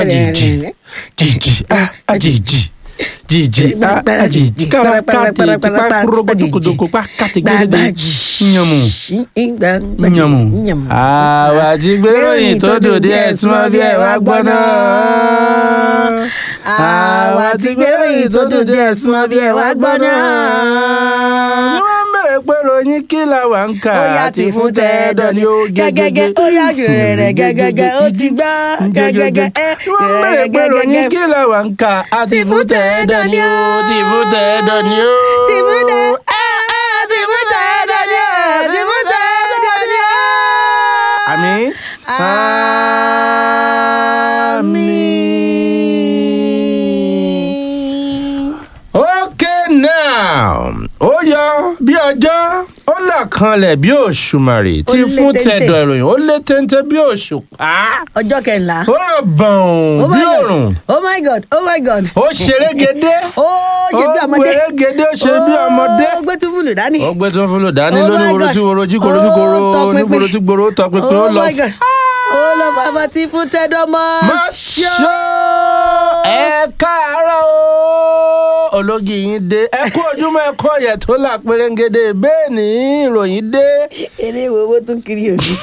àjèjì jìjì á àjèjì jìjì á àjèjì kára káàtì tipa kúrókòtòkòtòkò pa káàtì gẹ́gẹ́ nyàmù nyàmù. àwa ti gbéròyìn tó dòde ẹ̀ súnmọ́ bí ẹ̀ wá gbọ́ náà. àwa ti gbéròyìn tó dòde ẹ̀ súnmọ́ bí ẹ̀ wá gbọ́ náà. ni wọ́n ń bẹ̀rẹ̀ pé ròyìn kí la wà ń kà ó yá ti fún tẹ́ẹ̀dọ̀ ni ó gẹ́gẹ́gẹ́ ó yá jù rẹ̀ gẹ́gẹ́gẹ́ ó ti gbá gẹ́gẹ́gẹ́ ẹ́ wọ́n bẹ̀rẹ̀ pé ròyìn kí la wà ń kà á ti fún tẹ́ẹ̀dọ̀ ni ó ti fún tẹ́ẹ̀dọ̀ ni ó. ti fún tẹ́ ẹ́ ẹ́ ti fún tẹ́ẹ̀dọ̀ ni ó ti fún tẹ́ẹ̀dọ̀ ni ó. àmín. àmín. okay now ó yọ bí ọjọ́ ó là kanlẹ̀ bí òṣùmàrè tí Ó lé fún téńté. tẹ̀dọ̀ ìròyìn ó lé téńté bí òṣùpá ọjọ́ kẹrìnlá. ó ràn bọ̀n Oh bí my God. òrùn oh my god oh my god. ó ṣerégedé ó ṣe bí ó ọmọdé. gbèrégedé ó ṣe bí ọmọdé ó gbé túbúlù dání. ó gbé tó ń fúlò dání Oh lóní my woro God. tí woro jí koro jí koro Ó tọpinpin. onígboro tí gboro ó tọpinpin ó oh lọ my god ó lọ bàbá tí fún tẹ́dọ̀ mọ́. má ṣó ẹ káàárọ̀ o ológi yín dé ẹ kú ojúmọ́ ẹ kú ọ̀yẹ̀ tó là pérégedé bẹ́ẹ̀ ni ìròyìn dé eré wo owó tún kiri òbí.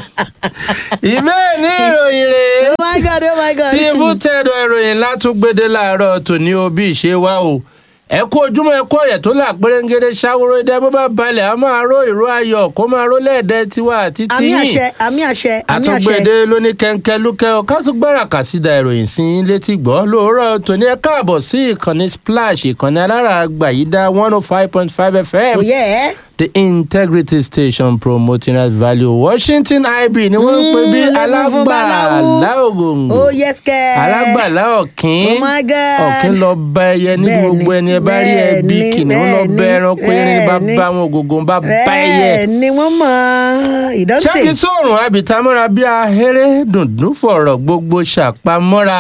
ìbéè ní ìròyìn rèé oh my god oh my god. tí fún tẹ̀dọ̀ ìròyìn látúgbédé láàárọ̀ tòní o bí ìṣe wá o ẹ kú ojúmọ́ ẹ kú ọ̀yẹ̀ tó là pérégedé ṣàwòrò idẹ bó bá balẹ̀ a máa ró ìró ayọ̀ kó máa ró lẹ́ẹ̀dẹ́ tiwa àti àmì tiyín àṣẹ àmì àṣẹ àmì àṣẹ. àtúgbèdè lóní kẹ̀kẹ́ lúkẹ́ ọ ká tún gbára kà sí da ìròyìn sí yín létí gbọ́ lóòrọ̀ tòní ẹ káàbọ̀ sí ìkànnì splash ìkànnì alára àgbà yìí dá one oh five point five fm kò yẹ ẹ́. the integrity station promoting right value washington ib ni wọ́n ń pè bí Mm, funfun báláwú. alágbàlá ògòǹgò oh yes kẹ́. alágbàlá ọ̀kín Oh my God. ọ̀kín lọ bá ẹyẹ ní Bẹ́ẹ̀ni, gbogbo ẹni ẹ bá rí ẹbí bẹ́ẹ̀ni, kìnìún lọ bá bẹ́ẹ̀ni, ẹranko erin bá bẹ́ẹ̀ni. bá wọn ògòǹgò bá bá ẹyẹ bẹ́ẹ̀ ni wọ́n mọ ìdọ́tì. ṣáàkì sóòrùn àbìtámọ́ra bí ahéré dùndún fọ̀rọ̀ gbogbo ṣàpamọ́ra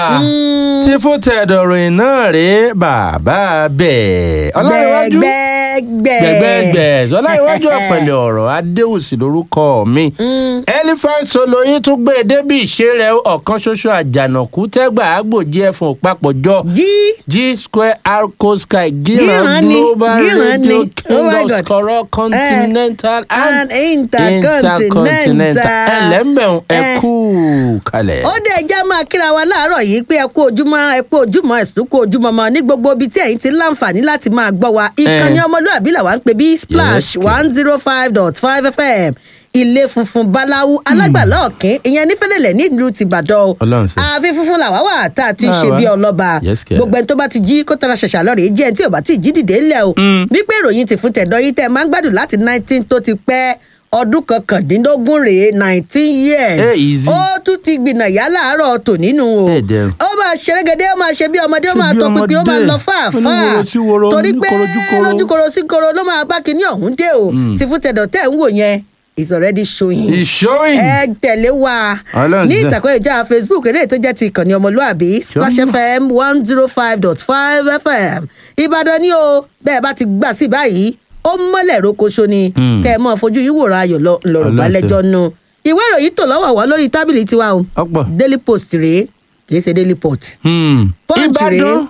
tí fún tẹ̀dọ̀ ròyìn náà rèé bàbá bẹ́ẹ̀ ọlọ́runwájú gbẹgbẹgbẹ. gbẹgbẹgbẹ ọlọ́runwájú ọ̀pẹ̀lẹ̀ ọ̀rọ̀ adéwùsì lórúkọ mi elephant soloyin tún gbé e débi ìṣe rẹ̀ ọ̀kan ṣoṣo àjànàkú tẹ́gbà àgbòjì ẹ̀fọn papọ̀jọ jí g square arco sky Gíran gíran ni, global gíran radio ni. king Oh my of God. scorol continental and and intercontinental. ẹlẹ́mbẹ̀rún ẹ Eh. kú kalẹ̀. ó dé ẹjẹ́ máa kíra wa láàárọ̀ yìí pé ẹ kú ojúmọ́ ẹ kú ojúmọ́ ẹ̀sùn kú ojúmọ́ mọ́ ní gbogbo ibi tí ẹ̀yin ti láǹfààní láti máa gbọ́ wa ìkànnì ọmọlúàbí làwa ń pè bí splash Yes, one zero five dot five fm ilé funfun báláwú alágbàlá ọ̀kín ìyẹn nífẹ̀lẹ̀lẹ̀ nílùú tìbàdàn o Ọlọ́run ṣe. ààfin funfun làwa wà tá a ti Ah, ṣe wa. bí ọlọ́ba Yes, kẹ̀. gbogbo ẹni tó bá ti jí kó tara ṣàṣà lọ́rẹ̀ẹ́ jẹ́ ẹni tí ò bá ti jí dìde ńlẹ̀ o wípé ìròyìn ti fún tẹ̀dọ̀ yìí tẹ́ ẹ máa ń gbádùn láti nineteen tó ti pẹ́ ọdún kọkàndínlógún rèé nineteen years Eh, easy. ó tún ti gbìnà yá láàárọ̀ tò nínú o Eh, damn. ó máa ṣerégedé ó máa ṣe bí ọmọdé ó Ṣe máa bí tọ pinpin ó máa ọmọdé. lọ fáàfáà Oníworo sí woro, torí pé oníkorojúkoro. lójúkoro sí koro ló máa bá kinní ọ̀hún dé o ti fún tẹ̀dọ̀ tẹ̀ ń wò yẹn is already showing ìṣóyìn. ẹ tẹ̀lé wa Ọlọ́run ní ṣe. ìtàkùn ìjà facebook eléyìí tó jẹ́ ti ìkànnì ọmọlúàbí splash Ṣọ́mọ. fm one zero five dot five fm ìbàdàn ni o bẹ́ẹ̀ bá ti gbà sí báyìí ó mọ́lẹ̀ rokoṣo ni Hmm. kẹ́ ẹ mọ́ fojú yín wòran ayọ̀ lọ- lọ́rùn Ọlọ́run balẹ̀jọ́ nu ìwé ìròyìn tò lọ́wọ́ wọ́ lórí tábìlì tiwa o ọ̀pọ̀. daily post rèé kì í ṣe daily pot Hmm. Punch ìbàdàn rèé.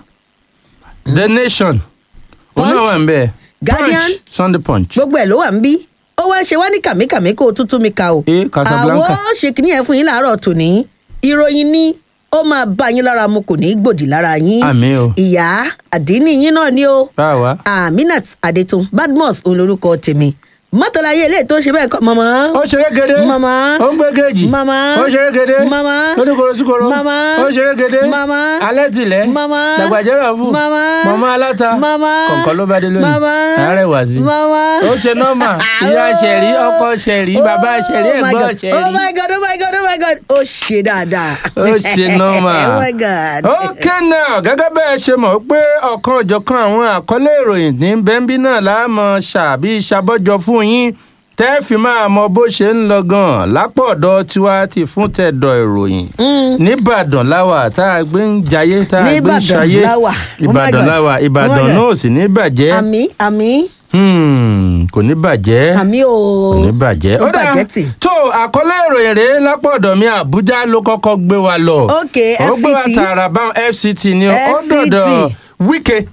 the nation òun náà Punch. wà ń bẹ̀. Guardian. punch sunday punch. gbogbo ẹ̀ ló wà ń bí ó wá ń ṣe wá ní kàmíkàmí kó o tútú mi ka o Eh, Casablanca. àwọn ṣe kìíní ẹ̀ fún yín láàárọ̀ tòní ìròyìn ni ó máa bá yín lára mu kò ní í gbòdì lára yín Àmín o. ìyá àdínní yín náà ni ó báwa. aminat adetun badmus òun lorúkọ tèmi mọ́tàláyé eléyìí tó ń ṣe bẹ́ẹ̀ kọ́ mọ̀mọ́. ó ṣeré gèdè. Mama. ó ń gbé kejì. Mama. ó ṣeré gèdè. Mama. lóníkoro síkoro. Mama. ó ṣeré gèdè. Mama. alẹ́ tilẹ̀. Mama. dàgbàjẹ́rọ̀ fún. Mama. mama aláta. Mama. kọ̀ǹkọ̀ ló bá dé lónìí. Mama. àárẹ̀ wá sí. Mama. ó ṣe nọ́mà. ìyá ṣẹ̀rí ọkọ ṣẹ̀rí bàbá ṣẹ̀rí Oh my ẹ̀gbọ́n God. ṣẹ̀rí. oh my god oh my god oh my god ó ṣe dáadáa. ó ṣe nọ́mà. oh my god. ok now gẹ́gẹ́ bẹ́ẹ̀ ṣe mọ̀ pé ọ̀kan òjọ̀kan àwọn àkọlé ìròyìn ní bẹ́ńbí náà la mọ̀ ṣàbí ṣàbọ̀jọ fún yín tẹ́ fi máa mọ bó ṣe ń lọ gan-an lápò ọ̀dọ̀ tiwa ti fún tẹ̀dọ̀ ìròyìn nìbàdàn láwà tá a gbé ń jayé tá a gbé ń Nìbàdàn ṣayé láwà. Oh my ìbàdàn God. láwà Oh my ìbàdàn God. náà ò sì ní bàjẹ́ àmì àmì Hmm, Mm, kò ní bàjẹ́ àmì o kò ní bàjẹ́. ó Ó dáa, bàjẹ́ tì. tó àkọlé ìròyìn rèé lápọ̀dọ̀ mi àbújá ló kọ́kọ́ gbé wa lọ. Ok, ó gbé wa FCT. tààrà bá fct ni ó ó FCT. dọ̀dọ̀ wíkẹ́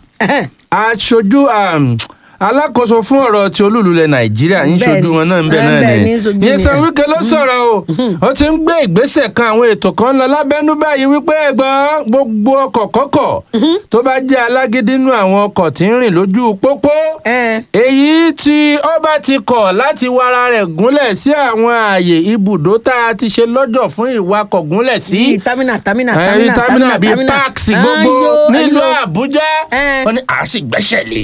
aṣojú um, alákòóso fún ọ̀rọ̀ ti olúlulẹ̀ nàìjíríà ń Bẹ́ẹ̀ni. ṣojú wọn náà ń bẹ̀ Eh, náà bẹ́ẹ̀ni, ni ń ṣojú yẹsan ni. wíkẹ́ ló sọ̀rọ̀ o ó ti ń gbé ìgbésẹ̀ kan àwọn ètò kan lọ lábẹ́nú báyìí wípé ẹgbọ́n gbogbo ọkọ̀ kọ́kọ̀ tó bá jẹ́ alágídí nínú àwọn ọkọ̀ tí ń rìn lójú pópó ẹ èyí tí ó bá ti kọ̀ láti wara rẹ̀ gúnlẹ̀ sí àwọn ààyè ibùdó tá a ti ṣe lọ́jọ̀ fún ìwakọ̀ gúnlẹ̀ sí bíi tamina tamina ẹ̀rí tamina támínà bíi páàkì gbogbo Ayo, nílùú ayo. àbújá Eh. wọ́n ní a sì gbẹ́sẹ̀ lé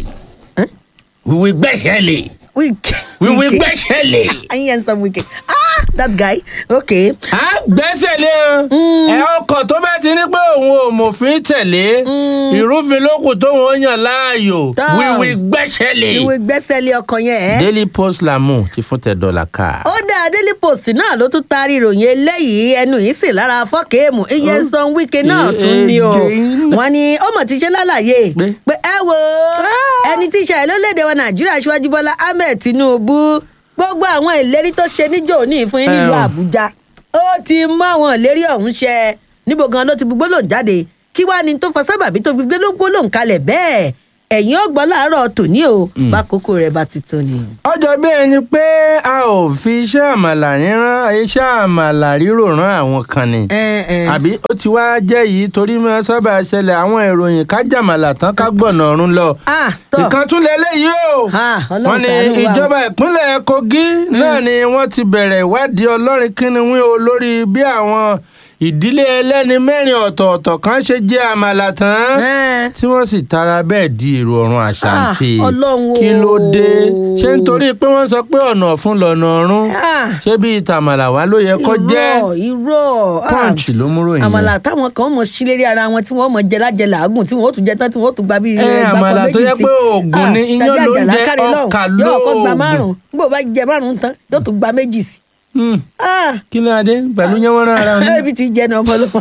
wíwí gbẹ́sẹ̀ lé Wike. wíwí Wike. gbẹ́sẹ̀ lé I hear some Wike. Ah, that guy. Okay. a gbẹ́sẹ̀ lé o ẹ ọkọ̀ tó bá ti ní pé òun ò mòfin tẹ̀lé ìrúfin lókù tóun ó yàn láàyò Tán. wíwí gbẹ́sẹ̀ lé Ìwé gbẹ́sẹ̀ lé ọkọ̀ yẹn ẹ́. daily post lamu ti fún tẹ dọ́là ká. ó dá daily post náà ló tún taari ìròyìn eléyìí ẹnu yìí sì lára fọ́ọ̀kẹ́ẹ̀mù iye san wíkẹ́ náà tún ni o again. wọ́n ní ó mọ̀ ti ṣe lálàyé Pé? pé ẹ wo ẹni tí ìṣàlẹ̀ lórílẹ̀‐èdè wa nàìjíríà aṣíwájú bọ́lá ahmed tinubu gbogbo àwọn ìlérí tó ṣe níjò ní fún yín nílùú Ẹ o. àbújá ó ti mú àwọn ìlérí ọ̀hún ṣẹ níbo gan ló ti gbogbo lòun jáde kí wàá ní tó fa sábàbí tó gbogbo ló gbólóhùn kalẹ̀ bẹ́ẹ̀ ẹ̀yin ọgbọ́n láàárọ̀ tòní o bá kókó rẹ̀ bá ti tó ni. ọjọ́ bí ẹni pé a ò fi iṣẹ́ àmàlà ríran iṣẹ́ àmàlà rírò rán àwọn kan ni. Ẹ, ẹ. àbí ó ti wá jẹ́ yìí torí mọ́ sábà ṣẹlẹ̀ àwọn ìròyìn kájàmàlà tán ká gbọ̀nà ọ̀run lọ. Ah, tọ́. ìkan tún lélẹ́yìí o. Ah, Ọlọ́run wọ́n ní ṣàánú wa o. ìjọba ìpínlẹ̀ kogi náà ni wọ́n ti bẹ̀rẹ̀ ìwádìí ọlọ́rin kínníwín o lórí bí àwọn ìdílé ẹlẹ́ni mẹ́rin ọ̀tọ̀ọ̀tọ̀ kan ṣe jẹ àmàlà tán Ẹ. tí wọ́n sì tara bẹ́ẹ̀ di èrò ọ̀run àṣàǹtì Ah, Ọlọ́run o. kí ló dé ṣé nítorí pé wọ́n sọ pé ọ̀nà ọ̀fun lọ̀nà ọ̀run Ah. ṣé bíi tàmàlà wá ló yẹ kó jẹ́ irọ́ irọ́ ah, Punch ló mú ròyìn àmàlà yẹn. táwọn kan mọ̀ sí lérí ara wọn tí wọ́n mọ̀ jẹ lájẹ làágùn tí wọ́n ó tún jẹ tán tí wọ́n ó tún gba bíi Ẹ, ẹgbàá àmàlà kan tó méjì yẹ sí. pé oògùn Ah, ni, iyán Sàdí ló ń Àjàlá jẹ kárí lọ́hùn. ọkà yóò kọ́ gba lóògùn. márùn-ún nígbà bá jẹ márùn-ún tán yóò tún gba méjì sí. Hmm, Ah, kí ló adé pẹ̀lú yẹn wọ́n rán ara wọn ẹbí ti jẹ ní ọmọ ló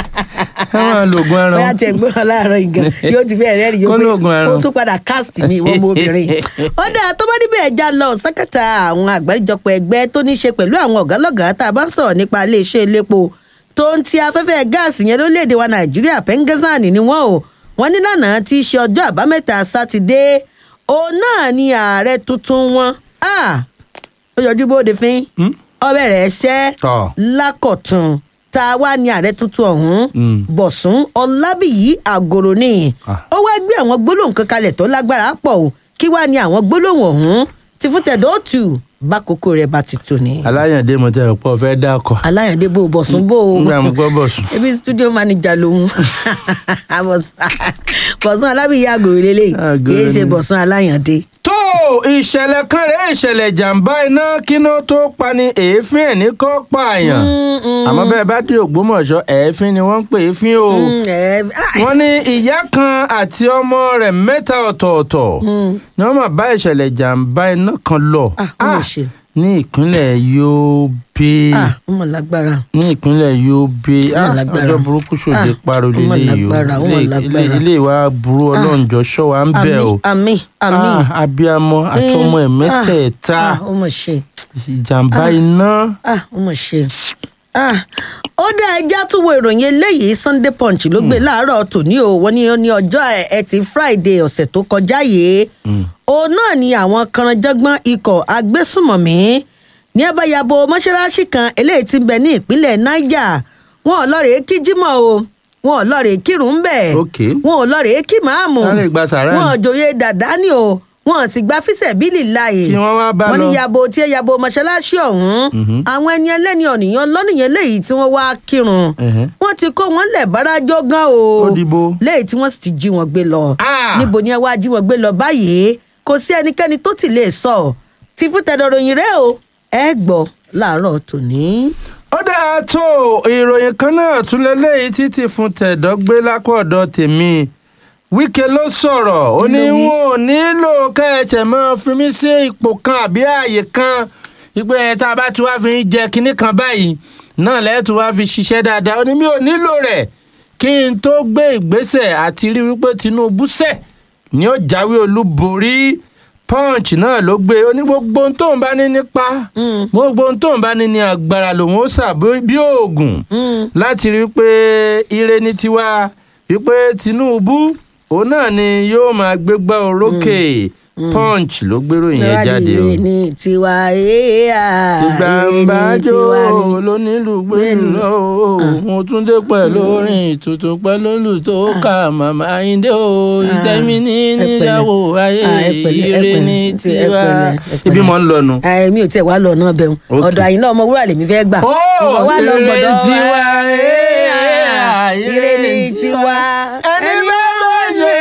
káwọn lògùn ara bóyá wọn. tiẹ̀ gbé wọn láàárọ̀ ìgàn yóò ti fẹ́ rẹ́rìí Kó yóò lóògùn pé ara ó wọn. tún padà cast ní ìwọ ọmọ obìnrin. ó dáa tó bá níbẹ̀ ẹja lọ sákàtà àwọn àgbáríjọpọ̀ ẹgbẹ́ tó ní í ṣe pẹ̀lú àwọn ọ̀gálọ́gàá tá a bá ń sọ̀rọ̀ nípa iléeṣẹ́ elépo tó ń ti afẹ́fẹ́ gáàsì yẹn lórílẹ̀‐èdè wa nàìjíríà pẹ́ńgẹ́sàn ni wọ́n o wọ́n ní lánàá tí í ṣe ọjọ́ àbámẹ́ta sátidé òun náà ni ààrẹ tuntun wọn Ah, ó yọjú bóde fín Hmm? ọbẹ̀ rẹ̀ ṣẹ́ Tọ́. lákọ̀tún tá a wá ní ààrẹ tuntun ọ̀hún Mm. bọ̀sùn ọlábìyí àgòrò ni Ah. ó wá gbé àwọn gbólóhùn kan kalẹ̀ tó lágbára pọ̀ o kí wá ní àwọn gbólóhùn ọ̀hún ti fún tẹ̀dọ̀ tù bákòókò rẹ̀ bá ti tò ní. aláyàndé mo tẹ̀rọ pọ̀ fẹ́ dákọ̀ aláyàndé bò bọ̀sùn bò ó nígbà mo gbọ́ bọ̀ sùn. ebi studio manager lòun bọ̀sùn alábìyí àgòrò lélẹ̀ Àgòrò kì í ṣe ni. bọ̀sùn aláyàndé. tó ìṣẹ̀lẹ̀ kan rẹ̀ ìṣẹ̀lẹ̀ jàǹbá iná kíná tó pani èéfín ẹ̀ ní kọ́ pààyàn àmọ́ bẹ́ẹ̀ bá dé ògbómọ̀ṣọ́ èéfín ni wọ́n ń pè é fín o Mm, ẹ- ah, wọ́n ní ìyá kan àti ọmọ rẹ̀ mẹ́ta ọ̀tọ̀ọ̀tọ̀ ni wọ́n máa bá ìṣẹ̀lẹ̀ jàǹbá iná kan lọ Ah, ó mà Ah, ṣe. ní ìpínlẹ̀ Yobe ah ó mọ̀ lágbára. ní ìpínlẹ̀ Yobe Ó mà Ah, lágbára. ọjọ́ burúkú ṣòde Ah, paro ó mà lélẹ̀ yìí o lágbára, ó mà Ilé- lágbára. ilé- ilé ìwà burú ọlọ́njọ́ ṣọ́ wa ń bẹ̀ o àmì àmì Ah, abiyamọ àtọmọ ẹ̀ mẹ́tẹ̀ẹ̀ta ah ó mọ̀ ṣe ìjàmbá iná ah ó mọ̀ ṣe ah ó dá ẹja tún wo ìròyìn eléyìí Sunday Punch ló gbé láàárọ̀ tòní o wọ́n ní ó ní ọjọ́ ẹtì Friday ọ̀sẹ̀ tó kọjá yìí òun náà ni àwọn kanranjọ́gbọ́n ikọ̀ agbésùmọ̀mí ní abáyabo mọ́ṣáláṣí kan eléyìí tí ń bẹ ní ìpínlẹ̀ Niger wọn ò lọ́ọ̀rẹ́ kí jímọ̀ o wọn ò lọ́ọ̀rẹ́ kírun ń bẹ̀ Ok. wọn ò lọ́ọ̀rẹ́ kí màámù Sáré gba sàrá wọn ò ni. jòyè dàdá ni o wọn ò sì gba fíṣẹ̀ bílì láàyè Kí wọ́n wá bá wọ́n ní lọ. yabo tí ẹ yabo mọ́ṣáláṣí ọ̀hún àwọn ẹni ẹlẹ́ni ọ̀nìyàn lọ́nìyàn léyìí tí wọ́n wá kírun Ẹ̀hẹ́. wọ́n ti kó wọn lẹ̀ bárajọ́ gan o Ó dìbò. léyìí tí wọ́n sì ti jí wọn gbé lọ Ah! níbo ni ẹ wá jí wọn gbé lọ báyìí kò sí ẹnikẹ́ni tó ti lè sọ ti fún tẹ̀dọ̀ròyìn rẹ o ẹ gbọ́ láàárọ̀ tòní. ó dáa tó ìròyìn kan náà tún lélẹ́yìí títí fún tẹ̀dọ́ gbé lápọ̀dọ̀ tèmi Wike ló sọ̀rọ̀ ó ní Kí ló wí? wọn ò nílò kẹ́ẹ̀tẹ̀ mọ́ fi mí sí ipò kan àbí ààyè kan ìpè ẹ̀ tá a bá ti wá fi ń jẹ kinní kan báyìí náà lẹ́ẹ̀tún wá fi ṣiṣẹ́ dáadáa ó ní mi ò nílò rẹ̀ kí n tó gbé ìgbésẹ̀ àti rí wípé Tinubu sẹ̀ ni ó jáwé olúborí punch náà ló gbé ó ní gbogbo ohun tóun bá ní nípa Mm. gbogbo ohun tóun bá ní ní agbára lòun ó sà bí bí oògùn Mm. láti rí i pé ire ní tiwa wípé Tinubu òun náà ni yóò máa gbégbá orókè punch ló gbéròyìn yẹn jáde o. Ìwádìí ní tiwa èèyà ìgbàǹbájò lónílù gbèrú lọ o mo tún dé pẹ̀lú orin tuntun pẹ̀lú olùtó ká màmá ayíǹde o ìtẹ́mi ní níyàwó ayé ire ní tiwa. ibi mọ̀ ń lọ nu. mi ò tiẹ̀ wá lọ náà bẹ̀rù Ok. ọ̀dọ̀ àyìnlá ọmọ wúrà lèmi fẹ́ gbà. Ó, Ìwọ wá lọ ire gbọ̀dọ̀ tiwa, wa. èèyà, ire ní tiwa. ẹni bá lọ ṣe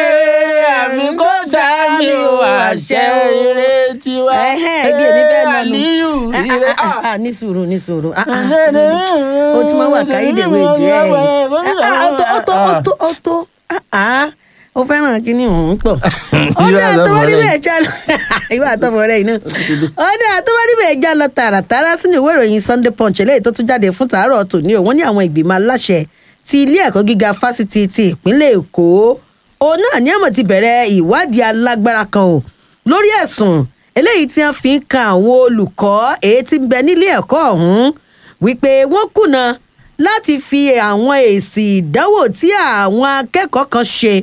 àmì kó sàmì o àṣẹ ire tiwa. Ẹhẹ́, ibi èmi fẹ́ lọ nù. Àlíyù Ah, ire. ah, ah, ah, ní sùúrù ní sùúrù. Ah, ah. ó ti máa wà káyídèwé jẹ́ ẹ̀. Ah, ó tó ó tó ó tó ó tó. Ah, ah. ó fẹ́ràn kínní òun pọ̀. ó Irú dà tó wá àtọ̀fọ̀ rẹ̀. níbẹ̀ já lọ. ìwà àtọ̀fọ̀ rẹ̀ yìí náà. ó dà tó wá níbẹ̀ já lọ tààràtàrà sínú ìwé ìròyìn Sunday Punch eléyìí tó tún jáde fún tàárọ̀ tòní o wọ́n ní àwọn ìgbìmọ̀ aláṣẹ ti ilé ẹ̀kọ́ gíga fásitì ti ìpínlẹ̀ Èkó òun náà ní àmọ̀ ti bẹ̀rẹ̀ ìwádìí alágbára kan o lórí ẹ̀sùn eléyìí tí wọ́n fi ń kan àwọn olùkọ́ èyí tí ń bẹ nílé ẹ̀kọ́ ọ̀hún wípé wọ́n kùnà láti fi àwọn èsì ìdánwò tí àwọn akẹ́kọ̀ọ́ kan ṣe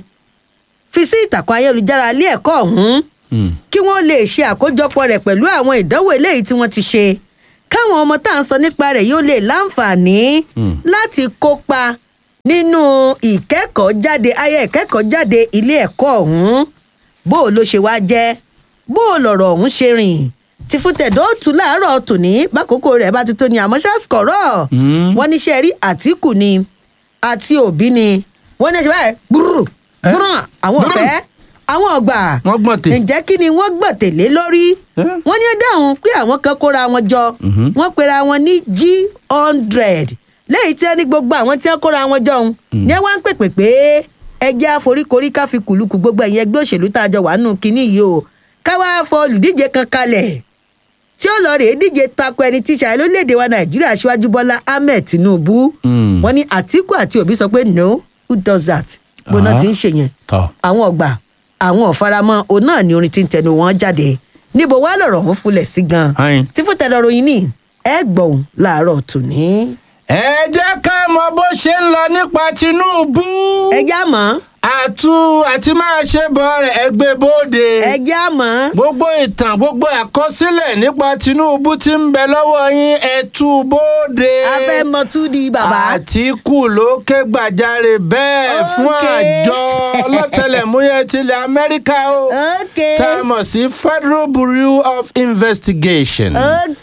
fi sí ìtàkùn ayélujára ilé ẹ̀kọ́ ọ̀hún Hmm. kí wọ́n lè ṣe àkójọpọ̀ rẹ̀ pẹ̀lú àwọn ìdánwò eléyìí tí wọ́n ti ṣe káwọn ọmọ tá à ń sọ nípa rẹ̀ yóò lè láǹfààní Hmm. láti kópa nínú ìkẹ́kọ̀ọ́ jáde ayé ìkẹ́kọ̀ọ́ jáde ilé ẹ̀kọ́ ọ̀hún bó o ló ṣe wá jẹ́ bó o lọ̀rọ̀ ọ̀hún ṣe rìn tí fún tẹ̀dọ́ tù láàárọ̀ tòní bákòókò rẹ̀ bá ti tó ní àmọ́ ṣáàṣkọ̀rọ̀ Hmm. wọ́n níṣẹ́ rí àtìkù ni àti òbí ni wọ́n ní ṣe báyìí gbúrú Eh? gbúrú àwọn Gbúrú. ọ̀fẹ́ àwọn ọgbà wọ́n gbọ́n tè. ǹjẹ́ kí ni wọ́n gbọ̀n tèlé lórí Eh? wọ́n ní ó dáhùn pé àwọn kan kóra wọn jọ Mhm. wọ́n pera wọn ní g hundred lẹ́yìn tí wọ́n ní gbogbo àwọn tí wọ́n kóra wọn jọ ń ní wọ́n ń pèpè pé ẹjẹ́ àforíkorí ká fi kùlùkù gbogbo ẹ̀yìn ẹgbẹ́ òṣèlú tá a jọ wà nù kínní yìí o káwá fọ olùdíje kan kalẹ̀ tí ó lọ rèé díje tako ẹni tí ṣàlẹ́ lórílẹ̀‐èdè wa nàìjíríà aṣíwájú bọ́lá ahmed tinubu Mm. wọ́n ní àtìkù àti òbí sọ pé no who does that gbóná Ah. ti ń ṣe yẹn tọ́. àwọn ọgbà àwọn ọ̀faramọ́ òun náà ni orin tí ń tẹnu wọn jáde níbo wá lọ̀rọ̀ wọn fúnlẹ̀ sí gan Ayin. tí fún tẹ̀lé ròyìn ní ẹ gbọ̀n láàárọ̀ tòní. ẹ jẹ́ ká mọ bó ṣe ń lọ nípa Tinubu. ẹ já mọ́ àtú àti máa ṣe bọ̀ rẹ̀ ẹgbẹ́ bóde. ẹ já mọ́ gbogbo ìtàn gbogbo àkọsílẹ̀ nípa Tinubu tí ń bẹ lọ́wọ́ yín ẹ tú bóde. abẹ́mọ̀túndì bàbá. Àtíkù ló ké gbàjarè bẹ́ẹ̀ fún Okay. àjọ ọlọ́tẹlẹ̀múyẹ́ tilẹ̀ Amẹ́ríkà o. ok tá a mọ̀ sí Federal Bureau of Investigation. ok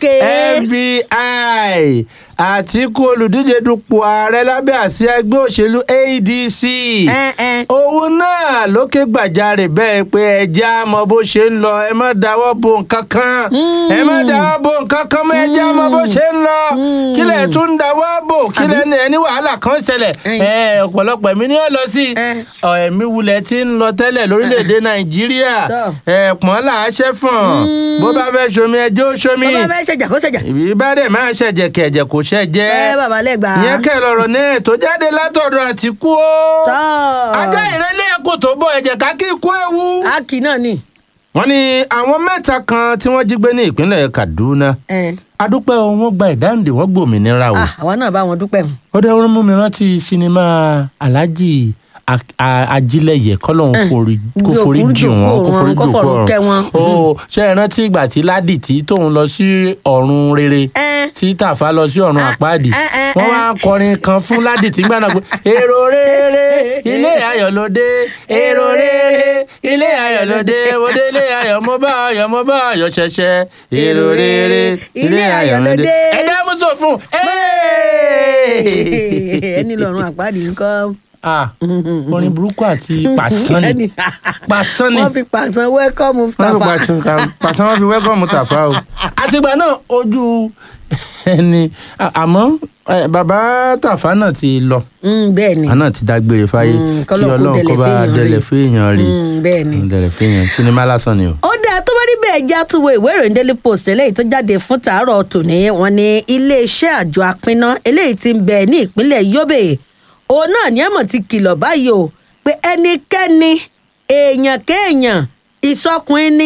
FBI Àtíkù olùdíje dupò ààrẹ lábẹ́ àsíá ẹgbẹ́ òṣèlú ADC. ẹ ẹ òun náà ló ké gbàjarè bẹ́ẹ̀ pé ẹja mọ bó ṣe ń lọ ẹ má dáwọ́ bo nǹkan kan ẹ má dáwọ́ bo nǹkan kan mọ́ ẹja mọ bó ṣe ń lọ kílẹ̀ tún ń dáwọ́ bò kílẹ̀ ní ẹni wàhálà kan ṣẹlẹ̀ Ẹn. ẹ ọ̀pọ̀lọpọ̀ ẹ̀mí ni ó lọ sí Ẹn. ọ ẹ̀mí wulẹ̀ tí ń lọ tẹ́lẹ̀ lórílẹ̀‐èdè Nàìjíríà Tọ́. ẹ̀pọ̀n là á ṣẹ́ fọ̀n bó bá fẹ́ ṣomi ẹjọ́ ṣomi bàbá fẹ́ ṣẹjà kó ṣẹjà. ìbí bá dẹ̀ máa ṣẹ̀jẹ̀ kẹ̀jẹ̀ kò ṣẹ̀ jẹ́ ẹ bàbá lẹ́gbàá. ìyẹn kẹ́ lọ́rọ̀ náà tó jáde látọ̀dọ̀ Àtíkù o tọ́ ajá ìrẹ́lẹ̀ ẹ̀kọ́ tó bọ̀ ẹ̀jẹ̀ ká kí ikú ewu. ákì náà ni. wọ́n ní àwọn mẹ́ta kan tí wọ́n jí gbé ní ìpínlẹ̀ Kaduna ẹ adúpẹ́ o wọ́n gba ìdáǹdè wọ́n gbòmìnira o. ah àwa náà bá wọn dúpẹ́ mu. ó dẹ́ wọ́n mú mi rántí sinimá Alhaji A- A- Ajílẹ̀yẹ kọ́lọ́hún forí kó Bí forí òkú jì jòkó wọ́n kó wọn, forí kó jòkó fọ̀run kẹ́ wọn. o ṣe é rántí ìgbà tí Ládìtì tóun lọ sí ọ̀run rere ẹ tí Tàfà lọ sí ọ̀run àpáàdì ẹ, ẹ, wọ́n ẹ. wá kọrin kan fún Ládìtì gbà náà pé èrò rere ilé ayọ̀ ló dé èrò rere ilé ayọ̀ ló dé mo dé ilé ayọ̀ mo bá ayọ̀ mo bá ayọ̀ ṣẹ̀ṣẹ̀ èrò rere ilé ayọ̀ ló dé ẹ dá mú sọ fún ẹni lọ́rùn àpáàdì nǹkan. ah orin burúkú àti pàṣán ni Ẹni- pàṣán ni wọ́n fi pàṣán wẹ́kọ̀mù wọ́n fi Tàfà. pàṣán kan- pàṣán wọn fi wẹ́kọ̀mù Tàfà o àtìgbà náà ojú ẹni à- àmọ́ eh, bàbá Tàfà náà ti lọ Mm, bẹ́ẹ̀ ni. àná ti dágbére fáyé Mm, kí k'Ọlọ́run kó Ọlọ́run kó dẹlẹ̀ bá fẹ́yàn dẹlẹ̀ rí. fẹ́yàn rí Mm, bẹ́ẹ̀ ni. dẹlẹ̀ fẹ́yàn sinimá lásán ni o. ó dáa tó bá rí bẹ́ẹ̀ já tún wo ìwé ìròyìn daily post eléyìí tó jáde fún tàárọ̀ tòní wọ́n ní iléeṣẹ́ àjọ apínná eléyìí tí ń bẹ ní ìpínlẹ̀ yobe òun náà ní ẹ̀mọ̀ ti kìlọ̀ báyìí o pé ẹnikẹ́ni èèyàn kéèyàn ìsọkùnrin ni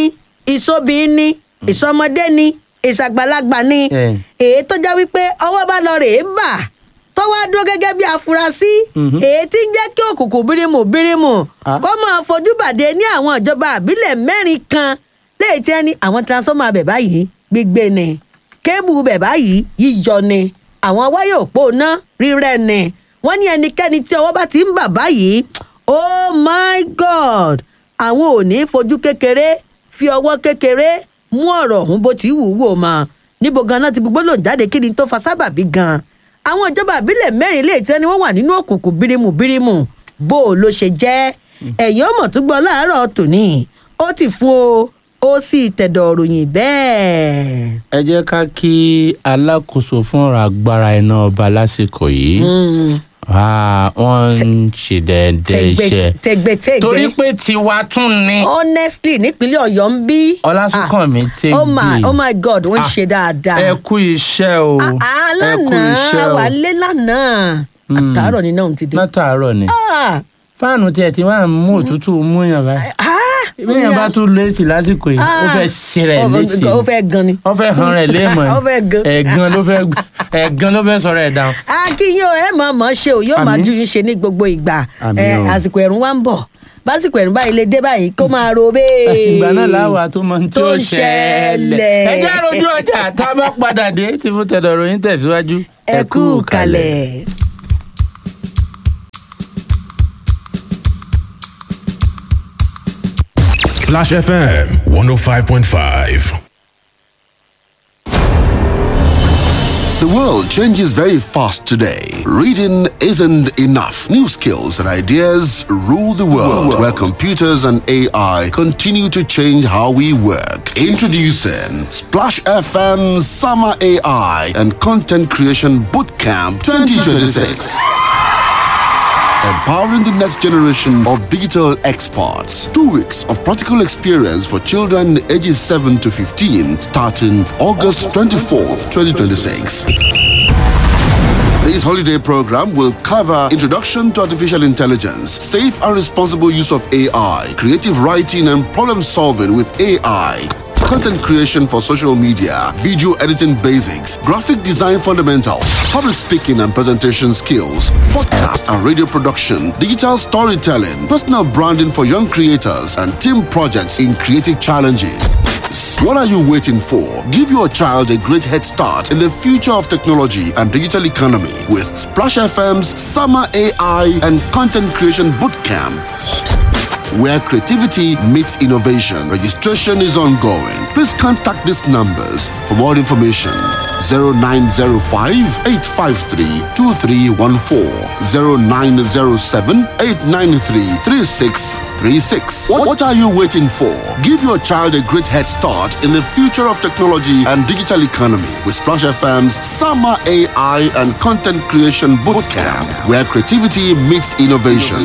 ìsobìnrin ni ìsọmọdé ni ìṣàgbàlagbà ni Eh. èyí tó já wípé ọwọ́ bá lọ rèé bà tó wá dúró gẹ́gẹ́ bí afurasí Mhm. èyí tí ń jẹ́ kí òkùnkùn bírímù bírímù Ah. kó máa fojú bàdé ní àwọn ìjọba àbílẹ̀ mẹ́rin kan léyìí tí wọ́n ní àwọn transformer bẹ̀ báyìí gbígbé ni kébù bẹ̀ báyìí yíyọ ni àwọn wáyé òpó ná rírẹ́ ni wọ́n ní ẹnikẹ́ni tí ọwọ́ bá ti ń bà báyìí oh my god àwọn ò ní fojú kékeré fi ọwọ́ kékeré mú ọ̀rọ̀ ọ̀hún bó ti wù ú wò mọ́ níbo ganan ti gbogbo lòun jáde kí ni tó fa sábàbí gan àwọn ìjọba àbílẹ̀ mẹ́rin lè tẹ́ ni wọ́n wà nínú òkùnkùn bírímù bírímù bó o ló ṣe jẹ́ ẹ̀yìn ọmọ tó gbọ́ láàárọ̀ tòní ó ti fún o ó sì tẹ̀dọ̀ ròyìn bẹ́ẹ̀. ẹ jẹ́ ká kí alákòóso fún ọ̀rọ̀ agbára iná ọba lásìkò yìí Mm. Ah, wọ́n ń ṣe dẹ́ẹ́dẹ́ iṣẹ́ tẹgbẹtẹgbẹ torí pé tiwa tún ni honestly nípínlẹ̀ ọ̀yọ́ ń bí. ọlásùnkànmí tẹ́gbẹ́ oh my oh my god wọ́n ń ṣe dáadáa. ẹ kú iṣẹ́ o Ah, ẹ kú lánàá iṣẹ́ o wà lé lánàá Mm. àtàárọ̀ ni náà ti dé. látàárọ̀ ni Ah, fáànù tiẹ̀ tí wọ́n á mú òtútù mú yàn báyìí ah, ìbéèyàn bá tún léèsì lásìkò yìí ó Ah. fẹ́ ṣe rẹ̀ Ó- léèsì ó fẹ́ gan ni. ó fẹ́ han rẹ̀ léèmọ̀ Ó fẹ́ gan. ẹ̀gan ló fẹ́ ẹ̀gan ló fẹ́ sọ̀rọ̀ ẹ̀ dáhùn. akínyìn o ẹ mọ̀ mọ̀ ṣe o yóò máa Àmín. ju yín ṣe ní gbogbo ìgbà Àmín ẹ o. àsìkò ẹ̀rùn wa ń bọ̀ básìkò ẹ̀rùn báyìí lè dé báyìí kó máa ro bẹ́ẹ̀. ìgbà náà láwa tó mọ tí Tó ó ń ṣẹlẹ̀ ṣẹlẹ̀. ẹ jẹ́ àròjù ọjà tá a bá padà dé tí fún tẹ̀dọ̀ ròyìn tẹ̀síwájú. ẹ kú kalẹ̀. Splash FM 105.5. The world changes very fast today. Reading isn't enough. New skills and ideas rule the world, where computers and AI continue to change how we work. Introducing Splash FM Summer AI and Content Creation Bootcamp 2026. Empowering the next generation of digital experts. Two weeks of practical experience for children ages 7 to 15 starting August 24th, 2026. This holiday program will cover introduction to artificial intelligence, safe and responsible use of AI, creative writing and problem solving with AI, content creation for social media, video editing basics, graphic design fundamentals, public speaking and presentation skills, podcast and radio production, digital storytelling, personal branding for young creators, and team projects in creative challenges. What are you waiting for? Give your child a great head start in the future of technology and digital economy with Splash FM's Summer AI and Content Creation Bootcamp. Where creativity meets innovation. Registration is ongoing. Please contact these numbers for more information. 0905 853 2314 0907 893 3636. What, what are you waiting for? Give your child a great head start in the future of technology and digital economy with Splash FM's Summer AI and Content Creation Bootcamp, where creativity meets innovation.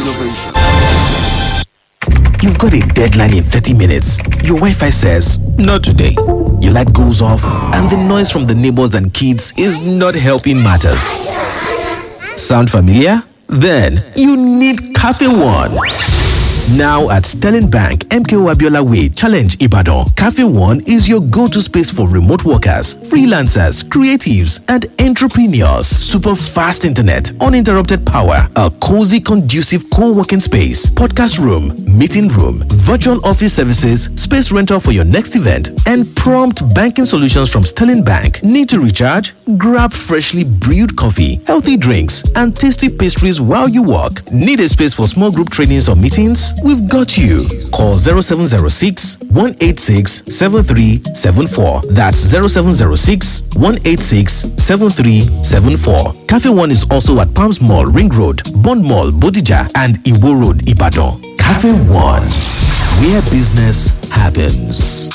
You've got a deadline in 30 minutes. Your Wi Fi says, Not today. Your light goes off, and the noise from the neighbors and kids is not helping matters. Sound familiar? Then you need Cafe One. Now at Sterling Bank, MKO Abiola Way, Challenge Ibadan, Cafe One is your go to space for remote workers, freelancers, creatives, and entrepreneurs. Super fast internet, uninterrupted power, a cozy, conducive co working space, podcast room, meeting room, virtual office services, space rental for your next event, and prompt banking solutions from Sterling Bank. Need to recharge? Grab freshly brewed coffee, healthy drinks, and tasty pastries while you work. Need a space for small group trainings or meetings? We've got you. Call 0706 186 7374. That's 0706 186 7374. Cafe One is also at Palms Mall, Ring Road, Bond Mall, Bodija, and Iwo Road, Ibadan. Cafe One, where business happens.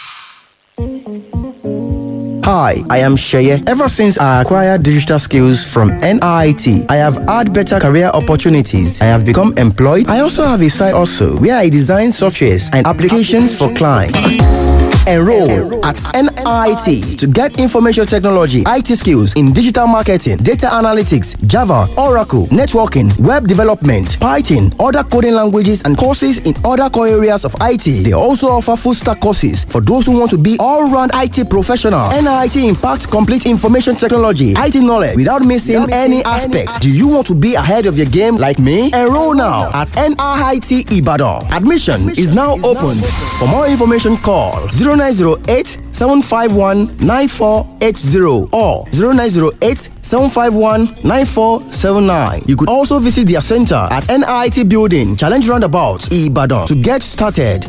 Hi, I am Sheye. Ever since I acquired digital skills from NIT, I have had better career opportunities. I have become employed. I also have a side also where I design softwares and applications for clients. Enroll at NIT to get information technology, IT skills in digital marketing, data analytics, Java, Oracle, networking, web development, Python, other coding languages, and courses in other core areas of IT. They also offer full stack courses for those who want to be all round IT professional. NIT impacts complete information technology, IT knowledge without missing any aspects. Do you want to be ahead of your game like me? Enroll now at NIT Ibadan. Admission is now open. For more information, call 0908 751 9480 or 0908 751 9479. You could also visit their center at NIT Building, Challenge Roundabout, Ibadan to get started.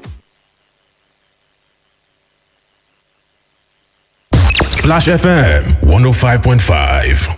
Splash FM 105.5.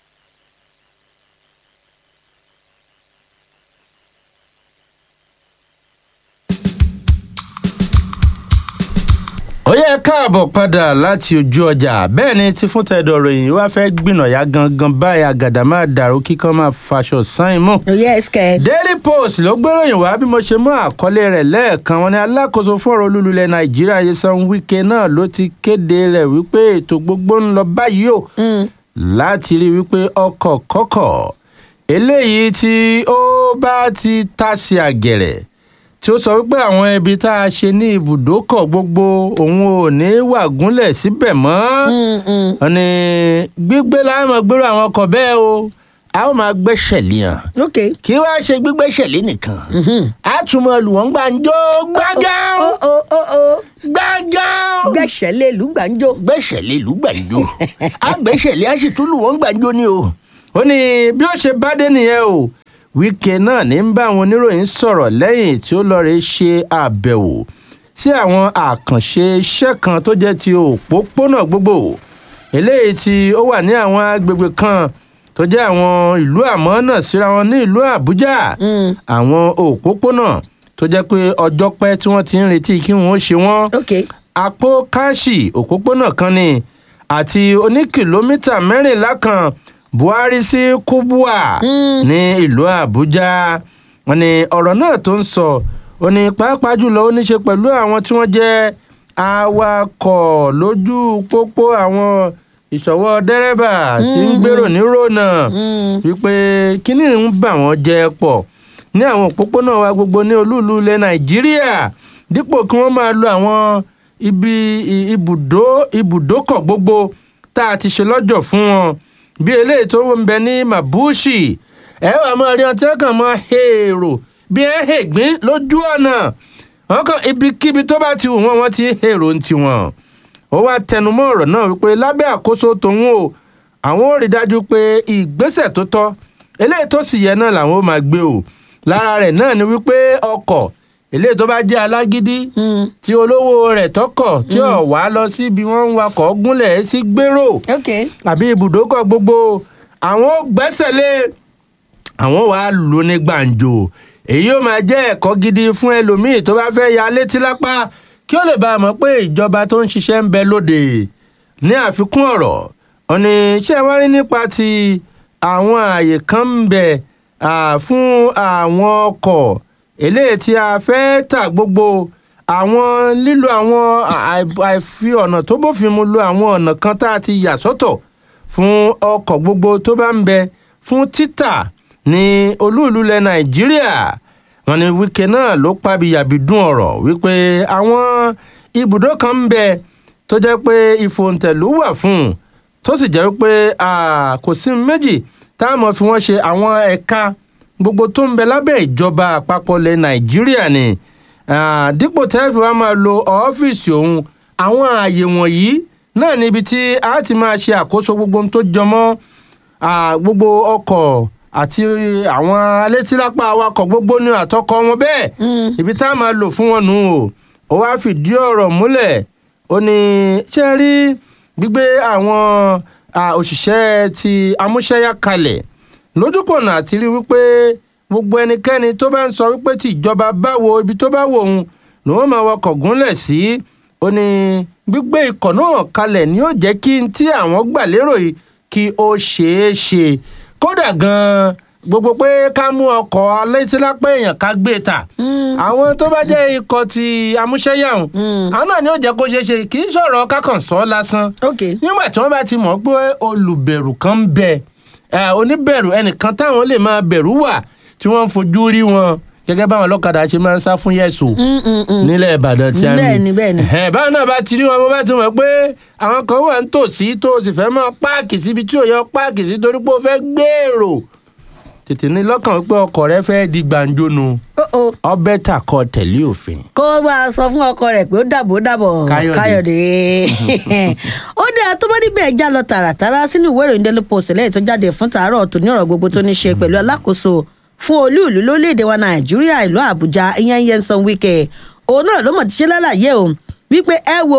ó yẹ káàbọ̀ padà láti ojú ọjà bẹ́ẹ̀ ni tí fún tẹ̀dọ̀ ròyìn wá fẹ́ gbìnàyà gangan báyìí àgàdà máa dàrú kíkan máa faṣọ sáìn mú. yes kẹ. daily post ló gbéròyìn wá bí mo ṣe mú àkọlé rẹ̀ lẹ́ẹ̀kan wọn ni alákòóso fọ́rọ̀ olúlulẹ̀ nàìjíríà Nyesom Wike náà ló ti kéde rẹ̀ wípé ètò gbogbo ń lọ báyìí o láti rí wípé ọkọ̀ kọ́kọ̀ eléyìí tí ó bá ti tàsí àgẹ̀rẹ̀ tí ó sọ wípé àwọn ibi tá a ṣe ní ibùdókọ̀ gbogbo òun ò ní wà gúnlẹ̀ síbẹ̀ mọ́ wọn ni gbígbé láàmú gbèrò àwọn ọkọ̀ bẹ́ẹ̀ o a ó máa gbẹ́sẹ̀ lé hàn ok. kí wàá ṣe gbígbẹ́sẹ̀ lé nìkan a tún mọ lù wọ́n gbàǹjo gbàgán ó ó ó ó gbàgán gbẹ̀sẹ̀ lé lùgbàǹjo. gbẹ́sẹ̀ lé lù gbàǹjo a gbẹ́sẹ̀ lé a sì tún lù wọ́n gbàǹjo ni o ó ní bí ó ṣe bá dé nìyẹn o Wike náà ní ń bá àwọn oníròyìn sọ̀rọ̀ lẹ́yìn tí ó lọ́ọ́ rẹ̀ ṣe àbẹ̀wò sí àwọn àkànṣe iṣẹ́ kan tó jẹ́ ti òpópónà gbogbo eléyìí tí ó wà ní àwọn agbègbè kan tó jẹ́ àwọn ìlú àmọ́ náà síra wọn ní ìlú Àbújá àwọn òpópónà tó jẹ́ pé ọjọ́ pẹ́ tí wọ́n ti ń retí kí wọ́n ó ṣe wọ́n ok. àpò káàṣì òpópónà kan ni àti oní kìlómítà mẹ́rìnlá kan buhari sí kubwa ní ìlú àbújá wọn ni ọ̀rọ̀ náà tó ń sọ ó ní pàápàá jùlọ ó ní ṣe pẹ̀lú àwọn tí wọ́n jẹ́ awakọ̀ lójú pópó àwọn ìṣọwọ́ dẹ́rẹ́bà tí ń gbèrò ní rònà wípé kíní ń bà wọ́n jẹ́ pọ̀ ní àwọn òpópónà wa gbogbo ní olúùlú ilẹ̀ nàìjíríà dípò kí wọ́n máa lo àwọn ibi i- ibùdó ibùdókọ̀ gbogbo tá a ti ṣe lọ́jọ̀ fún wọn bí eléyìí tó ń bẹ ní mabushi ẹ wà máa rí ọtí kan máa hèrò bí ẹ hègbín lójú ọ̀nà wọn kàn ibikíbi tó bá ti wù wọn wọn ti hèrò ń tiwọn ó wá tẹnumọ́ ọ̀rọ̀ náà wípé lábẹ́ àkóso tòun o àwọn ò rí dájú pé ìgbésẹ̀ tó tọ́ eléyìí tó sì yẹ náà làwọn ó máa gbé o lára rẹ̀ náà ni wípé ọkọ̀ eléyìí tó bá jẹ́ alágídí tí olówó rẹ̀ tọkọ̀ tí ò wá lọ síbi wọ́n ń wakọ̀ gúnlẹ̀ sí gbèrò ok. àbí ibùdókọ̀ gbogbo àwọn ò gbẹ́sẹ̀ lé àwọn wàá lù ní gbàǹjo èyí ó máa jẹ́ ẹ̀kọ́ gidi fún ẹlòmíì tó bá fẹ́ ya létí lápá kí ó lè bá a mọ̀ pé ìjọba tó ń ṣiṣẹ́ ń bẹ lóde ní àfikún ọ̀rọ̀ ọ̀nì iṣẹ́ wá rí nípa ti àwọn ààyè kan ń bẹ à, fún àwọn ọkọ̀ eléyìí tí a fẹ́ tà gbogbo àwọn lílo àwọn àì- àìfi ọ̀nà tó bófin mu lo àwọn ọ̀nà kan tá a ti yà sọ́tọ̀ fún ọkọ̀ gbogbo tó bá ń bẹ fún títà ní olúùlú ilẹ̀ nàìjíríà wọn ni wike náà ló pàbíyàbí dún ọ̀rọ̀ wípé àwọn ibùdó kan ń bẹ tó jẹ́ pé ìfòǹtẹ̀lú wà fún un tó sì jẹ́ pé kò sí méjì táwọn fi wọ́n ṣe àwọn ẹ̀ka gbogbo tó ń bẹ lábẹ́ ìjọba àpapọ̀ ilẹ̀ nàìjíríà ni Ah, dípò tẹ́ẹ̀fì wa máa lo ọ́fíìsì òun àwọn ààyè wọ̀nyí náà níbi tí a ti máa ṣe àkóso gbogbo ohun tó jọmọ́ ah, gbogbo ọkọ̀ àti àwọn alétílápá awakọ̀ gbogbo ní àtọkọ wọn bẹ́ẹ̀ ibi tá a máa lò fún wọn nù o ó wáá fìdí ọ̀rọ̀ múlẹ̀ ó ní ṣe rí gbígbé àwọn ah, òṣìṣẹ́ ti amúṣẹ́yá kalẹ̀ lójúpọ̀nà àti rí wípé gbogbo ẹnikẹ́ni tó bá ń sọ wípé tí ìjọba báwo ibi tó bá wò òun ni wọ́n máa wọkọ̀ gúnlẹ̀ sí ó ní gbígbé ikọ̀ náà kalẹ̀ ni yóò jẹ́ kí n tí àwọn gbà lérò yìí kí ó ṣeé ṣe kódà gan-an gbogbo pé ká mú ọkọ̀ alétílápẹ́ èèyàn ká gbé ta àwọn tó bá jẹ́ ikọ̀ ti amúṣẹ́yàwó àwọn náà ni ó jẹ́ kó ṣeé ṣe kì í ṣọ̀rọ̀ kákàn sọ lásán ok nígbà tí wọ́n bá ti mọ̀ pé olùbẹ̀rù kan ń bẹ ẹ, oníbẹ̀rù ẹnìkan táwọn lè máa bẹ̀rù wà tí wọ́n ń fojú rí wọn gẹ́gẹ́ báwọn ọlọ́kadà ṣe máa ń sá fún yẹ̀sù nílẹ̀ ìbàdàn tí a ní. Bẹ́ẹ̀ni, bẹ́ẹ̀ni. Ẹ̀hẹ́n, báwọn náà bá ti rí wọn bó bá ti mọ̀ pé àwọn kan wà ń tòsí tó o sì fẹ́ máa páàkì síbi tí ò yọ páàkì sí torí pé o fẹ́ gbèrò tètè ní lọ́kàn pé ọkọ̀ rẹ fẹ́ di gbàǹjo nu ó ó ọbẹ̀ tà kọ tẹ̀lé òfin. kó o bá a sọ fún ọkọ rẹ pé ó dàbò dàbọ̀ Káyọ̀dé. káyọ̀dé ó dáa tó bá níbẹ̀ já lọ tààràtàrà sínú ìwé ìròyìn daily post lẹ́yìn tó jáde fún tàárọ̀ tó ní ọ̀rọ̀ gbogbo tó ní ṣe pẹ̀lú alákòóso fún olú ìlú lórílẹ̀‐èdè wa nàìjíríà ìlú àbújá ìyẹn Nyesom Wike òun náà ló mọ̀ ti ṣe lálàyé o wípé ẹ wo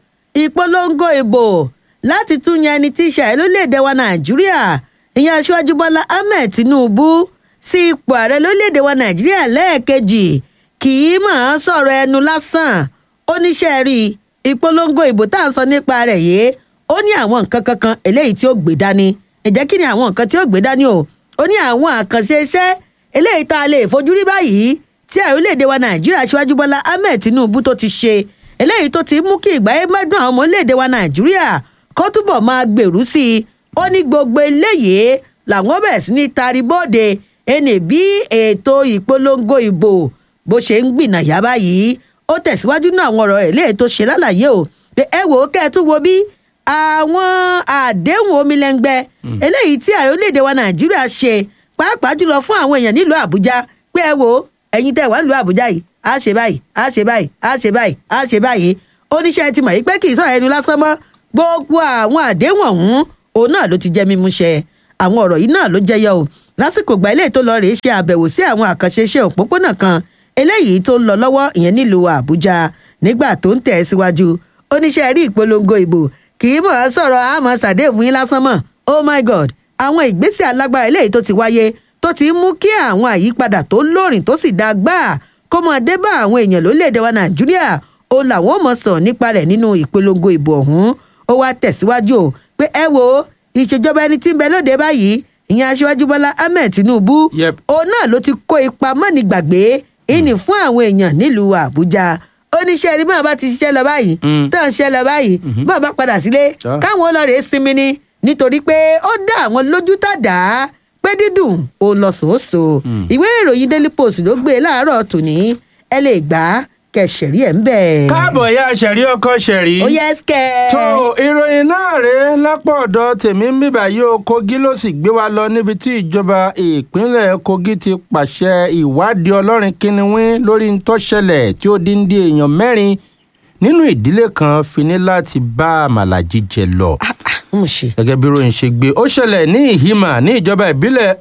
ìpolongo ìbò láti tún yan ẹni tí í ṣe ààrẹ lórílẹ̀‐èdè wa nàìjíríà ìyẹn aṣíwájú bọ́lá ahmed tinubu sí ipò ààrẹ lórílẹ̀‐èdè wa nàìjíríà lẹ́ẹ̀kejì kì í máa sọ̀rọ̀ ẹnu lásán oníṣẹ́ rí ìpolongo ìbò tá à ń sọ nípa rẹ̀ yìí ó ní àwọn nǹkan kankan eléyìí tí ó gbé dání ǹjẹ́ kí ni àwọn nǹkan tí ó gbé dání o ó ní àwọn àkànṣe iṣẹ́ eléyìí tá a lè fojú rí báyìí tí ààrẹ orílẹ̀-èdè wa nàìjíríà ṣíwájú bọ́lá ahmed tinubu tó ti ṣe eléyìí tó ti mú kí ìgbáyé mẹ́dùn àwọn ọmọ orílẹ̀-èdè wa nàìjíríà kó túbọ̀ máa gbèrú sí i ó ní gbogbo eléyìí làwọn bẹ̀rẹ̀ sí ní tari bóde ẹnì bí ètò ìpolongo ìbò bó ṣe ń gbìnàyà báyìí ó tẹ̀síwájú náà àwọn ọ̀rọ̀ rẹ̀ léè tó ṣe lálàyé o pé ẹ wò ó kẹ́ ẹ tún wo bí àwọn àdéhùn omilẹ́ngbẹ́ eléyìí tí ààrẹ orílẹ̀-èdè wa nàìjíríà ṣe pàápàá jùlọ fún àwọn èèyàn nílùú àbújá pé ẹ wò ó ẹ̀yin tẹ́ wà nílùú àbújá yìí á ṣe báyìí á ṣe báyìí á ṣe báyìí á ṣe báyìí oníṣẹ́ ti mọ̀ yìí pé kì í sọ̀rọ̀ ẹnu lásán mọ́ gbogbo àwọn àdéhùn ọ̀hún òun náà ló ti jẹ́ mímú ṣẹ àwọn ọ̀rọ̀ yìí náà ló jẹyọ o lásìkò ìgbà ilé tó lọ rèé ṣe àbẹ̀wò sí àwọn àkànṣe iṣẹ́ òpópónà kan eléyìí tó ń lọ lọ́wọ́ ìyẹn nílùú àbújá nígbà tó ń tẹ̀ síwájú oníṣẹ́ rí ìpolongo ìbò kì í mọ̀ ọ́ sọ̀rọ̀ àmọ́ sàdéèfù yín lásán mọ̀ oh my god àwọn ìgbésẹ̀ alágbára eléyìí tó ti wáyé tó ti ń mú kí àwọn àyípadà tó lóòrìn tó sì dáa gbáà kó mọ dé bá àwọn èèyàn lórílẹ̀‐èdè wa nàìjíríà ó làwọn ò mọ̀ sọ nípa rẹ̀ nínú ìpolongo ìbò ọ̀hún ó wá tẹ̀síwájú o pé ẹ wo ìṣèjọba ẹni tí ń bẹ lóde báyìí ìyẹn aṣíwájú bọ́lá ahmed tinubu Yep. òun náà ló ti kó ipa mọ́nìgbàgbé ìní fún àwọn èèyàn nílùú àbújá oníṣẹ́ ẹni báwọn bá ti ṣiṣẹ́ lọ báyìí Mm. tó ń ṣiṣẹ́ lọ báyìí báwọn bá padà sílé Ah. káwọn ọlọ́rẹ̀ sinmi ni nítorí pé ó dá àwọn lójú tàdá pé dídùn òun lọ sòóso ìwé ìròyìn daily post ló gbé e láàárọ̀ tòní ẹ lè gbà á kẹsẹ̀rí ẹ̀ ń bẹ̀. káàbọ̀ ya ṣẹ̀rí ọkọ ṣẹ̀rí. ó yẹ ẹ́sìkẹ́. tó ìròyìn náà rèé lápò ọ̀dọ̀ tèmi ń bíbà yìí ó kogi ló sì gbé wa lọ níbi tí ìjọba ìpínlẹ̀ kogi ti pàṣẹ ìwádìí ọlọ́rin kínníwín lórí ń tó ṣẹlẹ̀ tí ó dín dí èèyàn mẹ́rin nínú ìdílé kan fi ní láti bá àmàlà jíjẹ lọ mo ṣe. gẹ́gẹ́ bí ròyìn ṣe gbé ó ṣẹlẹ̀ ní ìhìmà ní ìjọba ìbílẹ̀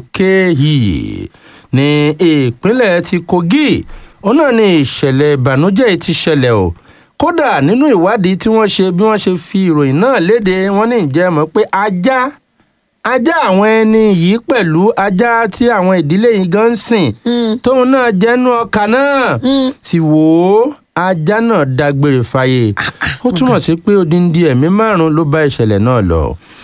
òkèhì ní ìpínlẹ̀ ti kogi òun náà ní ìṣẹ̀lẹ̀ ìbànújẹ́ yìí ti ṣẹlẹ̀ o kódà nínú ìwádìí tí wọ́n ṣe bí wọ́n ṣe fi ìròyìn náà léde wọ́n ní ìjẹ́ mọ̀ pé ajá ajá àwọn ẹni yìí pẹ̀lú ajá tí àwọn ìdílé yìí gan ń sìn tóun náà jẹ́nu ọkà náà sì wò ó ajá náà dágbére fáyé ó túmọ̀ sí pé odindi ẹ̀mí márùn-ún ló bá ìṣẹ̀lẹ̀ náà lọ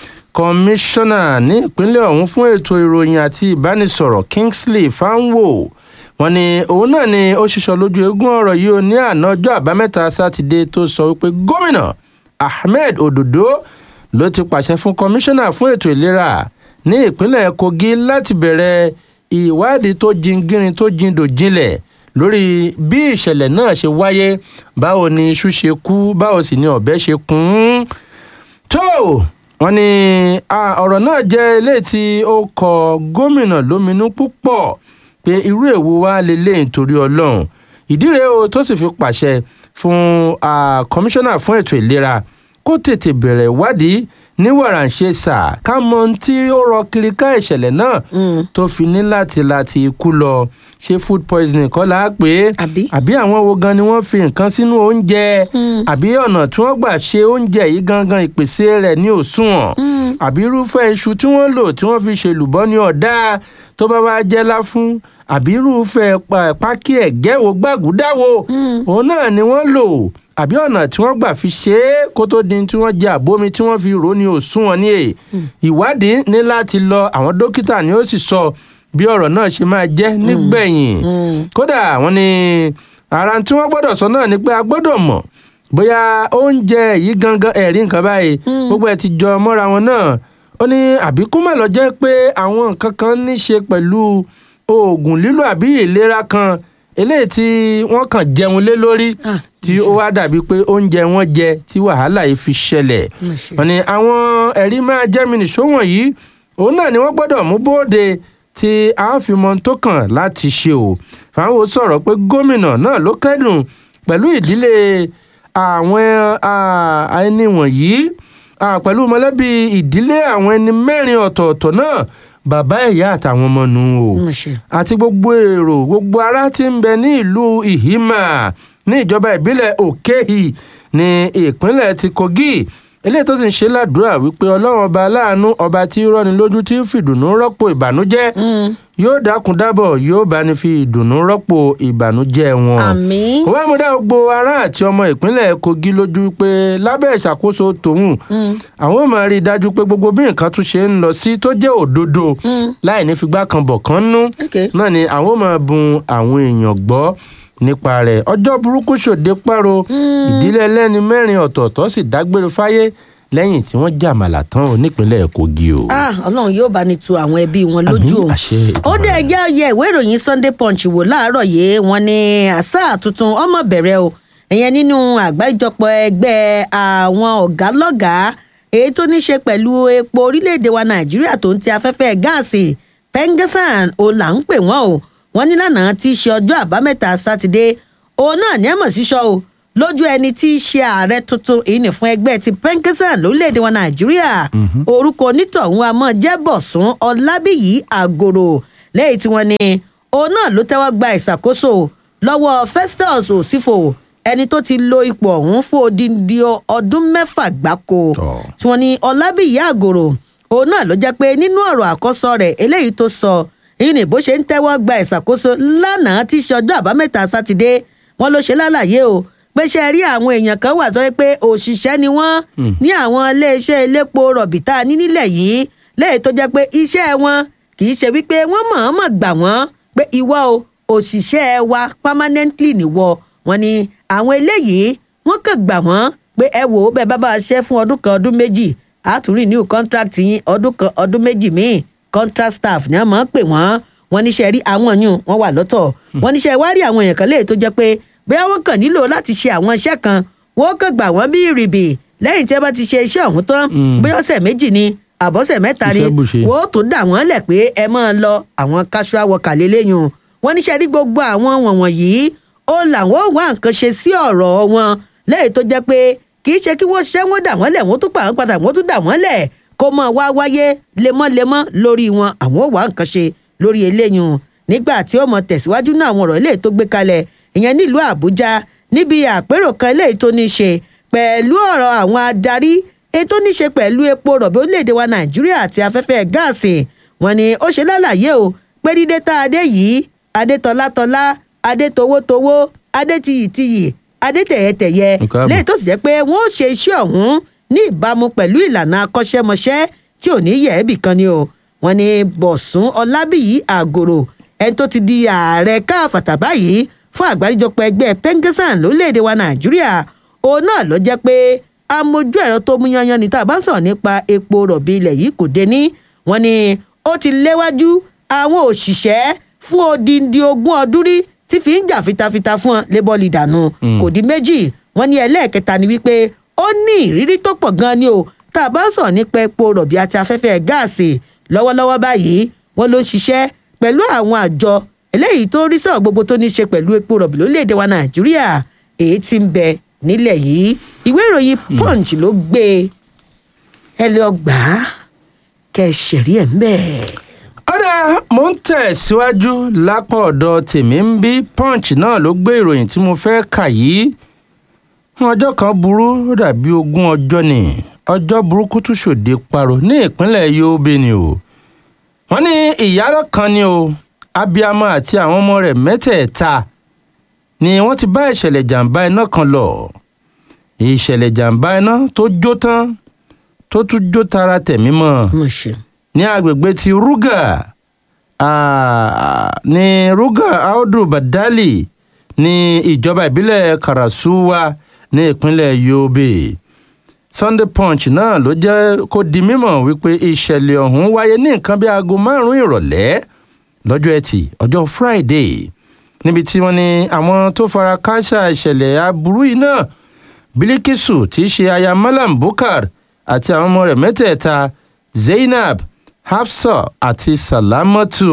kọmíṣánná ní ìpínlẹ̀ ọ̀hún fún ètò ìròyìn àti ìbánisọ̀rọ̀ kingsley fanwo wọn ni òun náà ni ó ṣiṣọ lójú eégún ọ̀rọ̀ yìí ó ní àná ọjọ́ àbámẹ́ta sátidé tó sọ wípé gómìnà ahmed ododo ló ti pàṣẹ fún kọmíṣánná fún ètò ìlera ní ìpínlẹ̀ kogi láti bẹ̀rẹ̀ ìwádìí tó jingirin tó jindò jinlẹ̀ lórí bí ìṣẹ̀lẹ̀ náà ṣe wáyé báwo ni iṣu ṣe kú báwo sì ni ọ̀bẹ ṣe kún un tó wọn ní ah, ọ̀rọ̀ náà jẹ́ eléyìí tí ó kọ gómìnà lóminú púpọ̀ pé irú èwo wá lélẹ̀ nítorí ọlọ́run ìdí rèé o tó sì fi pàṣẹ fún ah, kọmíṣánná fún ètò ìlera kó tètè bẹ̀rẹ̀ ìwádìí ní wàràǹṣeṣà ká mọ ohun tí ó rọ kiri ká ìṣẹ̀lẹ̀ náà tó fi ní láti láti ikú lọ ṣé food poisoning kọ́ la á pè é Àbí? àbí àwọn wo gan ni wọ́n fi nǹkan sínú oúnjẹ àbí ọ̀nà tí wọ́n gbà ṣe oúnjẹ yìí gangan ìpèsè rẹ̀ ní òṣùwọ̀n àbí irúfẹ́ iṣu tí wọ́n lò tí wọ́n fi ṣe lùbọ́ ní ọ̀dá tó bá wá jẹ́ láfún àbí irúfẹ́ pa- pákí ẹ̀gẹ́ wo gbàgúdáwo òun náà ni wọ́n lò àbí ọ̀nà tí wọ́n gbà fi ṣe é kó tó di tí wọ́n jẹ àbómi tí wọ́n fi rò ní òṣùwọ̀n ní èyí ìwádìí ní láti lọ àwọn dókítà ni ó sì sọ bí ọ̀rọ̀ náà ṣe máa jẹ́ nígbẹ̀yìn kódà wọ́n ní ara tí wọ́n gbọ́dọ̀ sọ náà ni pé a gbọ́dọ̀ mọ̀ bóyá oúnjẹ yìí gangan ẹ̀rí nǹkan báyìí gbogbo ẹ̀ ti jọ mọ́ra wọn náà ó ní àbí kó má lọ jẹ́ pé àwọn nǹkan kan ní ṣe pẹ̀lú oògùn lílò àbí ìlera kan eléyìí tí wọ́n kàn jẹun lé lórí Ah, tí ó wá dàbí pé oúnjẹ wọn jẹ tí wàhálà yìí fi ṣẹlẹ̀ Mà ṣe. wọ́n ní àwọn ẹ̀rí máa jẹ́ mi nìṣó wọ̀nyí òun náà ni wọ́n gbọ́dọ̀ mú bóde tí a ó fi mọ ohun tó kàn láti ṣe o fáwọn sọ̀rọ̀ pé gómìnà náà ló kẹ́dùn pẹ̀lú ìdílé àwọn ah, ẹni wọ̀nyí ah, pẹ̀lú mọ̀lẹ́bí ìdílé àwọn ẹni mẹ́rin ọ̀tọ̀ọ̀tọ̀ náà bàbá ìyá àtàwọn ọmọ nù o Mà ṣe. àti gbogbo èrò gbogbo ará tí ń bẹ ní ìlú ìhímà ní ìjọba ìbílẹ̀ òkèhì ní ìpínlẹ̀ ti kogi eléyìí tó sì ń ṣe ládùúrà wípé ọlọ́run ọba aláàánú ọba tí ń rọ́ni lójú tí ń fìdùnnú rọ́pò ìbànújẹ́ yóò dákun dábọ̀ yóò bá ní fi ìdùnnú rọ́pò ìbànújẹ́ wọn àmín. wọ́n mú dá gbogbo ará àti ọmọ ìpínlẹ̀ kogi lójú pé lábẹ́ ìṣàkóso tòun àwọn ò máa rí i dájú pé gbogbo bí nǹkan tún ṣe ń lọ sí tó jẹ́ òdodo láì ní figbá kan bọ̀ kan nú Okay. náà ni àwọn ò máa bun àwọn èèyàn gbọ́ nípa rẹ̀ ọjọ́ burúkú ṣòde páro ìdílé ẹlẹ́ni mẹ́rin ọ̀tọ̀ọ̀tọ̀ sì dágbére fáyé lẹ́yìn tí wọ́n jàmàlà tán ò nípínlẹ̀ kogi o. ah ọlọ́run yóò bá ní tu àwọn ẹbí wọn lójú Àmín, o àṣẹ ó Èdùmàrè. dẹ̀ jẹ́ ọyẹ ìwé ìròyìn sunday punch wò láàárọ̀ yìí wọ́n ní àṣà tuntun ọmọ bẹ̀rẹ̀ o ìyẹn nínú àgbáríjọpọ̀ ẹgbẹ́ àwọn ọ̀gá lọ́gàá èyí tó ní ṣe pẹ̀lú epo orílẹ̀-èdè wa nàìjíríà tó ń ti afẹ́fẹ́ gáàsì pengesan o là ń pè wọ́n o wọ́n ní lánàá tí í ṣe ọjọ́ àbámẹ́ta sátidé òun náà ní ẹ̀mọ̀ sísọ o lójú ẹni tí í ṣe ààrẹ tuntun èyí ní fún ẹgbẹ́ ti penkesan lórílẹ̀‐èdè wa nàìjíríà orúkọ onítọ̀hún a máa jẹ́ bọ̀sùn ọlábíyí àgòrò lẹ́yìn tí wọ́n ní òun náà ló tẹ́wọ́ gba ìṣàkóso lọ́wọ́ festus òsífò ẹni tó ti lo ipò ọ̀hún fún odindi ọdún mẹ́fà gbáko Tọ́. tí wọ́n ní ọlábíyí àgòrò òun náà ló jẹ́ pé nínú ọ̀rọ̀ àkọ́sọ rẹ̀ eléyìí tó sọ èyí ni bó ṣe ń tẹ́wọ́ gba ìṣàkóso lánàá tí í ṣe ọjọ́ àbámẹ́ta sátidé wọn ló ṣe lálàyé o pé ṣe rí àwọn èèyàn kan wà tó yẹ pé òṣìṣẹ́ ni wọ́n ní àwọn iléeṣẹ́ elépo rọ̀bì tá a ní nílẹ̀ yìí lẹ́yìn tó jẹ́ pé iṣẹ́ wọn kì í ṣe wípé wọ́n mọ̀ọ́mọ̀ gbà wọ́n pé ìwọ o òṣìṣẹ́ wa permanently nìwọ wọn ni àwọn eléyìí wọ́n kàn gbà wọ́n pé ẹ wò ó bẹ́ẹ̀ bá bá a ṣe fún ọdún kan ọdún méjì àtúrì new contract yín ọdún kan ọdún méjì míì contract staff ni wọ́n máa ń pè wọ́n wọ́n níṣẹ́ rí àwọn yún wọ́n wà lọ́tọ̀ wọ́n níṣẹ́ wá rí àwọn èèyàn kan léè tó jẹ́ pé bóyá wọ́n kàn nílò láti ṣe àwọn iṣẹ́ kan wọ́n kàn gbà wọ́n bí ìrìbì lẹ́yìn tí wọ́n bá ti ṣe iṣẹ́ ọ̀hún tán bóyá ọ̀sẹ̀ méjì ni àbọ̀sẹ̀ mẹ́ta ni Iṣẹ́ bùṣe. wọ́n ó tó dà wọ́n lẹ̀ pé ẹ máa lọ àwọn casual worker lélẹ́yìn wọ́n níṣẹ́ rí gbogbo àwọn wọ̀nwọ̀n yìí ó làwọn ò wá nǹkan ṣe sí ọ̀rọ̀ wọn lẹ́yìn tó jẹ́ pé kì í ṣe kí wọ́n ṣẹ́ wọ́n dà wọ́n lẹ̀ wọ́n tún pa àwọn padà wọ́n tún dà wọ́n lẹ̀ kó mọ̀ wá wáyé lemọ́lemọ́ lórí wọn àwọn ò wá nǹkan ṣe lórí eléyìí nígbà tí ó mọ tẹ̀síwájú náà àwọn ọ̀rọ̀ eléyìí tó gbé kalẹ̀ ìyẹn nílùú àbújá níbi àpérò kan eléyìí tó ní í ṣe pẹ̀lú ọ̀rọ̀ àwọn adarí èyí tó ní í ṣe pẹ̀lú epo rọ̀bì orílẹ̀-èdè wa nàìjíríà àti afẹ́fẹ́ gáàsì wọn ni ó ṣe lálàyé o pé dídé tá a dé yìí adé tọ́látọ́lá adé towótowó adé tiyìtiyì adé tẹ̀yẹtẹ̀yẹ Nǹkan àbọ̀. lẹ́yìn tó sì jẹ́ pé wọ́n ó ṣe iṣẹ́ ọ̀hún ní ìbámu pẹ̀lú ìlànà akọ́ṣẹ́mọṣẹ́ tí ò ní yẹ̀ ẹ́bì kan ni o wọ́n ní bọ̀sùn ọlábìyí àgòrò ẹni tó ti di ààrẹ káfàtà báyìí fún àgbáríjọpọ̀ ẹgbẹ́ pengesan lórílẹ̀‐èdè wa nàìjíríà òun náà ló jẹ́ pé amójú ẹ̀rọ tó mú yanyan ní tá a bá ń sọ̀rọ̀ nípa epo rọ̀bì ilẹ̀ yìí kò dé ní wọ́n ní ó ti léwájú àwọn òṣìṣẹ́ fún odindi ogún ọdún rí tí fi ń jà fitafita fún ọ lébọ́lì dànù kò di méjì wọ́n ní ẹlẹ́ẹ̀kẹta ni wípé ó ní ìrírí tó pọ̀ gan-an ni o tá a bá ń sọ̀rọ̀ nípa epo rọ̀bì àti afẹ́fẹ́ gáàsì lọ́wọ́lọ́wọ́ báyìí wọ́n ló ń ṣiṣẹ́ pẹ̀lú àwọn àjọ eléyìí tó rí sọ̀rọ̀ gbogbo tó ní í ṣe pẹ̀lú epo rọ̀bì lórílẹ̀‐èdè wa nàìjíríà èyí tí ń bẹ nílẹ̀ yìí ìwé ìròyìn punch ló gbé e. ẹ lọ gbà á kẹ ẹ ṣẹ̀rí ẹ̀ ń bẹ́ẹ̀. ọ̀dà mò ń tẹ̀síwájú lápá ọ̀dọ̀ tèmi ń bí punch náà ló gbé ìròyìn tí mo fẹ́ kà yìí ọjọ́ kan burú ó dàbí ogún ọjọ́ ni ọjọ́ burúkú tún ṣòde parọ́ ní ìpínlẹ̀ yobe ni o wọ́n ní ìyá kan ni o abiyamọ àti àwọn ọmọ rẹ̀ mẹ́tẹ̀ẹ̀ta ni wọ́n ti bá ìṣẹ̀lẹ̀ jàǹbá iná kan lọ ìṣẹ̀lẹ̀ jàǹbá iná tó jó tán tó tún jó tara tẹ̀mí mọ́ mo ṣe. ní agbègbè ti rúgà ah, ní ruga audu badali ní ìjọba ìbílẹ̀ karasuwa ní ìpínlẹ̀ yobe sunday punch náà ló jẹ́ kó di mímọ̀ wípé ìṣẹ̀lẹ̀ ọ̀hún wáyé ní nǹkan bí aago márùn-ún ìrọ̀lẹ́ lọ́jọ́ ẹtì ọjọ́ friday níbi tí wọ́n ní àwọn tó fara káṣá ìṣẹ̀lẹ̀ aburú yìí náà bilikisu tí í ṣe aya malam bukar àti àwọn ọmọ rẹ̀ mẹ́tẹ̀ẹ̀ta zainab hafsa àti salamatu.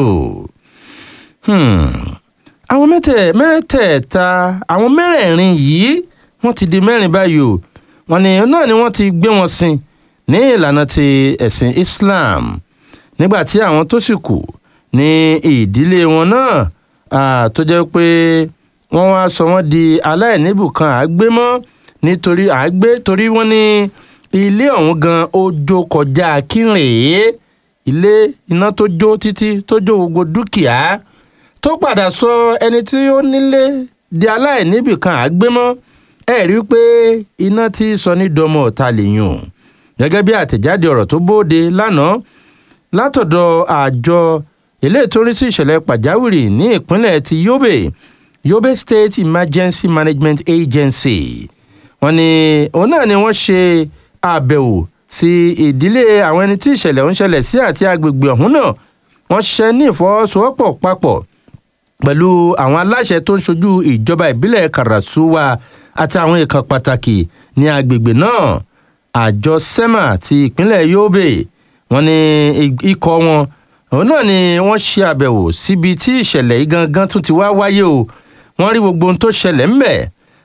Hmm. àwọn mẹ́tẹ̀ mẹ́tẹ̀ẹ̀ta àwọn mẹ́rẹ̀ẹ̀rin yìí wọ́n ti di mẹ́rin báyìí o wọ́n ní náà ni wọ́n ti gbé wọn sin ní ìlànà ti ẹ̀sìn islam nígbà tí àwọn tó sì kù ní ìdílé wọn náà ah, tó jẹ́ pé wọ́n wá sọ wọ́n di aláìníbùkan àgbémọ́ nítorí àgbé torí wọ́n ní ilé ọ̀hún gan ó jó kọjá kírèé ilé iná tó jó títí tó jó gbogbo dúkìá tó padà sọ ẹni tí ó nílé di aláìníbìkan àgbémọ́ ẹ rí i pé iná tí sọ ní dọmọ ọ̀tá lèyàn gẹ́gẹ́ bí àtẹ̀jáde ọ̀rọ̀ tó bóde lánàá látọ̀dọ̀ àjọ eléyìí tó ń rí sí ìṣẹ̀lẹ̀ pàjáwìrì ní ìpínlẹ̀ ti yobe yobe state emergency management agency wọ́n ní òun náà ni wọ́n ṣe àbẹ̀wò sí ìdílé àwọn ẹni tí ìṣẹ̀lẹ̀ ń ṣẹlẹ̀ sí àti agbègbè ọ̀hún náà wọ́n ṣiṣẹ́ ní ìfọwọ́sowọ́pọ̀ papọ̀ pẹ̀lú àwọn aláṣẹ tó ń ṣojú ìjọba ìbílẹ̀ karasuwa àti àwọn ìkan pàtàkì ní agbègbè náà àjọ sema ti ìpínlẹ̀ yobe wọ́n ní ikọ̀ wọn òun náà ni wọ́n ṣe àbẹ̀wò síbi tí ìṣẹ̀lẹ̀ yìí gangan tún ti wá wáyé o wọ́n rí gbogbo ohun tó ṣẹlẹ̀ ńbẹ̀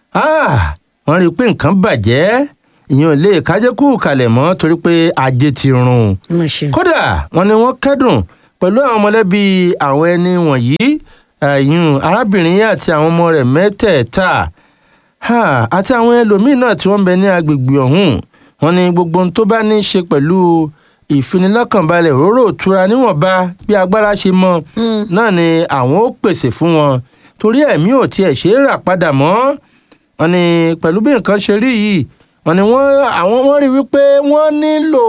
wọ́n rí i pé nǹkan bàjẹ́ ìyẹn ò lè kájẹ́kù kalẹ̀ mọ́ torí pé ajé ti run mo ṣe. kódà wọ́n ní wọ́n kẹ́dùn pẹ̀lú àwọn mọ̀lẹ́bí àwọn ẹni wọ̀nyí ẹ̀yìn arábìnrin yìí àti àwọn ọmọ rẹ̀ mẹ́tẹ̀ẹ̀ta ha, àti àwọn ẹlòmíín náà tí wọ́n ń bẹ ní agbègbè ọ̀hún wọ́n ní gbogbo ohun tó bá ní í ṣe pẹ̀lú ìfinilọ́kànbalẹ̀ òróró òtura níwọ̀nba bí agbára ṣe mọ náà ni àwọn ó pèsè fún wọn torí ẹ̀mí ò tiẹ̀ ṣe é rà padà mọ́ wọ́n ní pẹ̀lú bí nǹkan ṣe rí yìí wọ́n ní wọ́n àwọn wọ́n rí wípé wọ́n nílò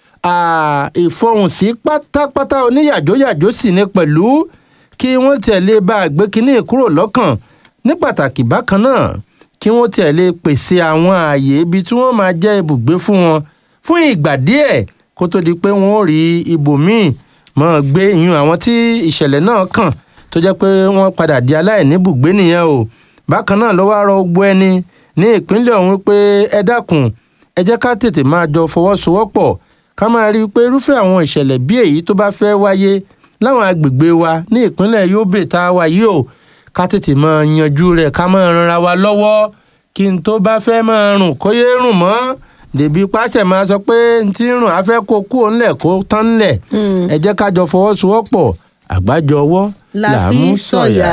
ah, ìfọhùnsí pátápátá oníyàjóyàjó sì ní pẹ̀lú kí wọ́n tẹ̀lé bá a gbé kínní kúrò lọ́kàn ní pàtàkì bákan náà kí wọ́n tẹ̀lé pèsè àwọn ààyè ibi tí wọ́n máa jẹ́ ibùgbé fún wọn fún ìgbà díẹ̀ kó tó di pé wọ́n ó rí ibòmíì mọ́ gbé ìyún àwọn tí ìṣẹ̀lẹ̀ náà kàn tó jẹ́ pé wọ́n padà di aláìníbùgbé nìyẹn o bákan náà ló wá rọ gbogbo ẹni ní ìpínlẹ̀ ọ̀hún pé ẹ dákun ẹ jẹ́ ká tètè máa jọ fọwọ́sowọ́pọ̀ ká máa rí i pé irúfẹ́ àwọn ìṣẹ̀lẹ̀ bí èyí tó bá fẹ́ wáyé láwọn agbègbè wa ní ìpínlẹ̀ yobe tá a wà yìí o ká tètè máa yanjú rẹ̀ ká máa ranra wa lọ́wọ́ kí n tó bá fẹ́ máa rùn kó yé rùn mọ́ dèbí pàṣẹ máa sọ pé n ti rùn afẹ́ kó kú òǹlẹ̀ kó tán ńlẹ̀ ẹ jẹ́ ká jọ fọwọ́sowọ́pọ̀ àgbájọ ọwọ́ la là fi mú sọ̀yà.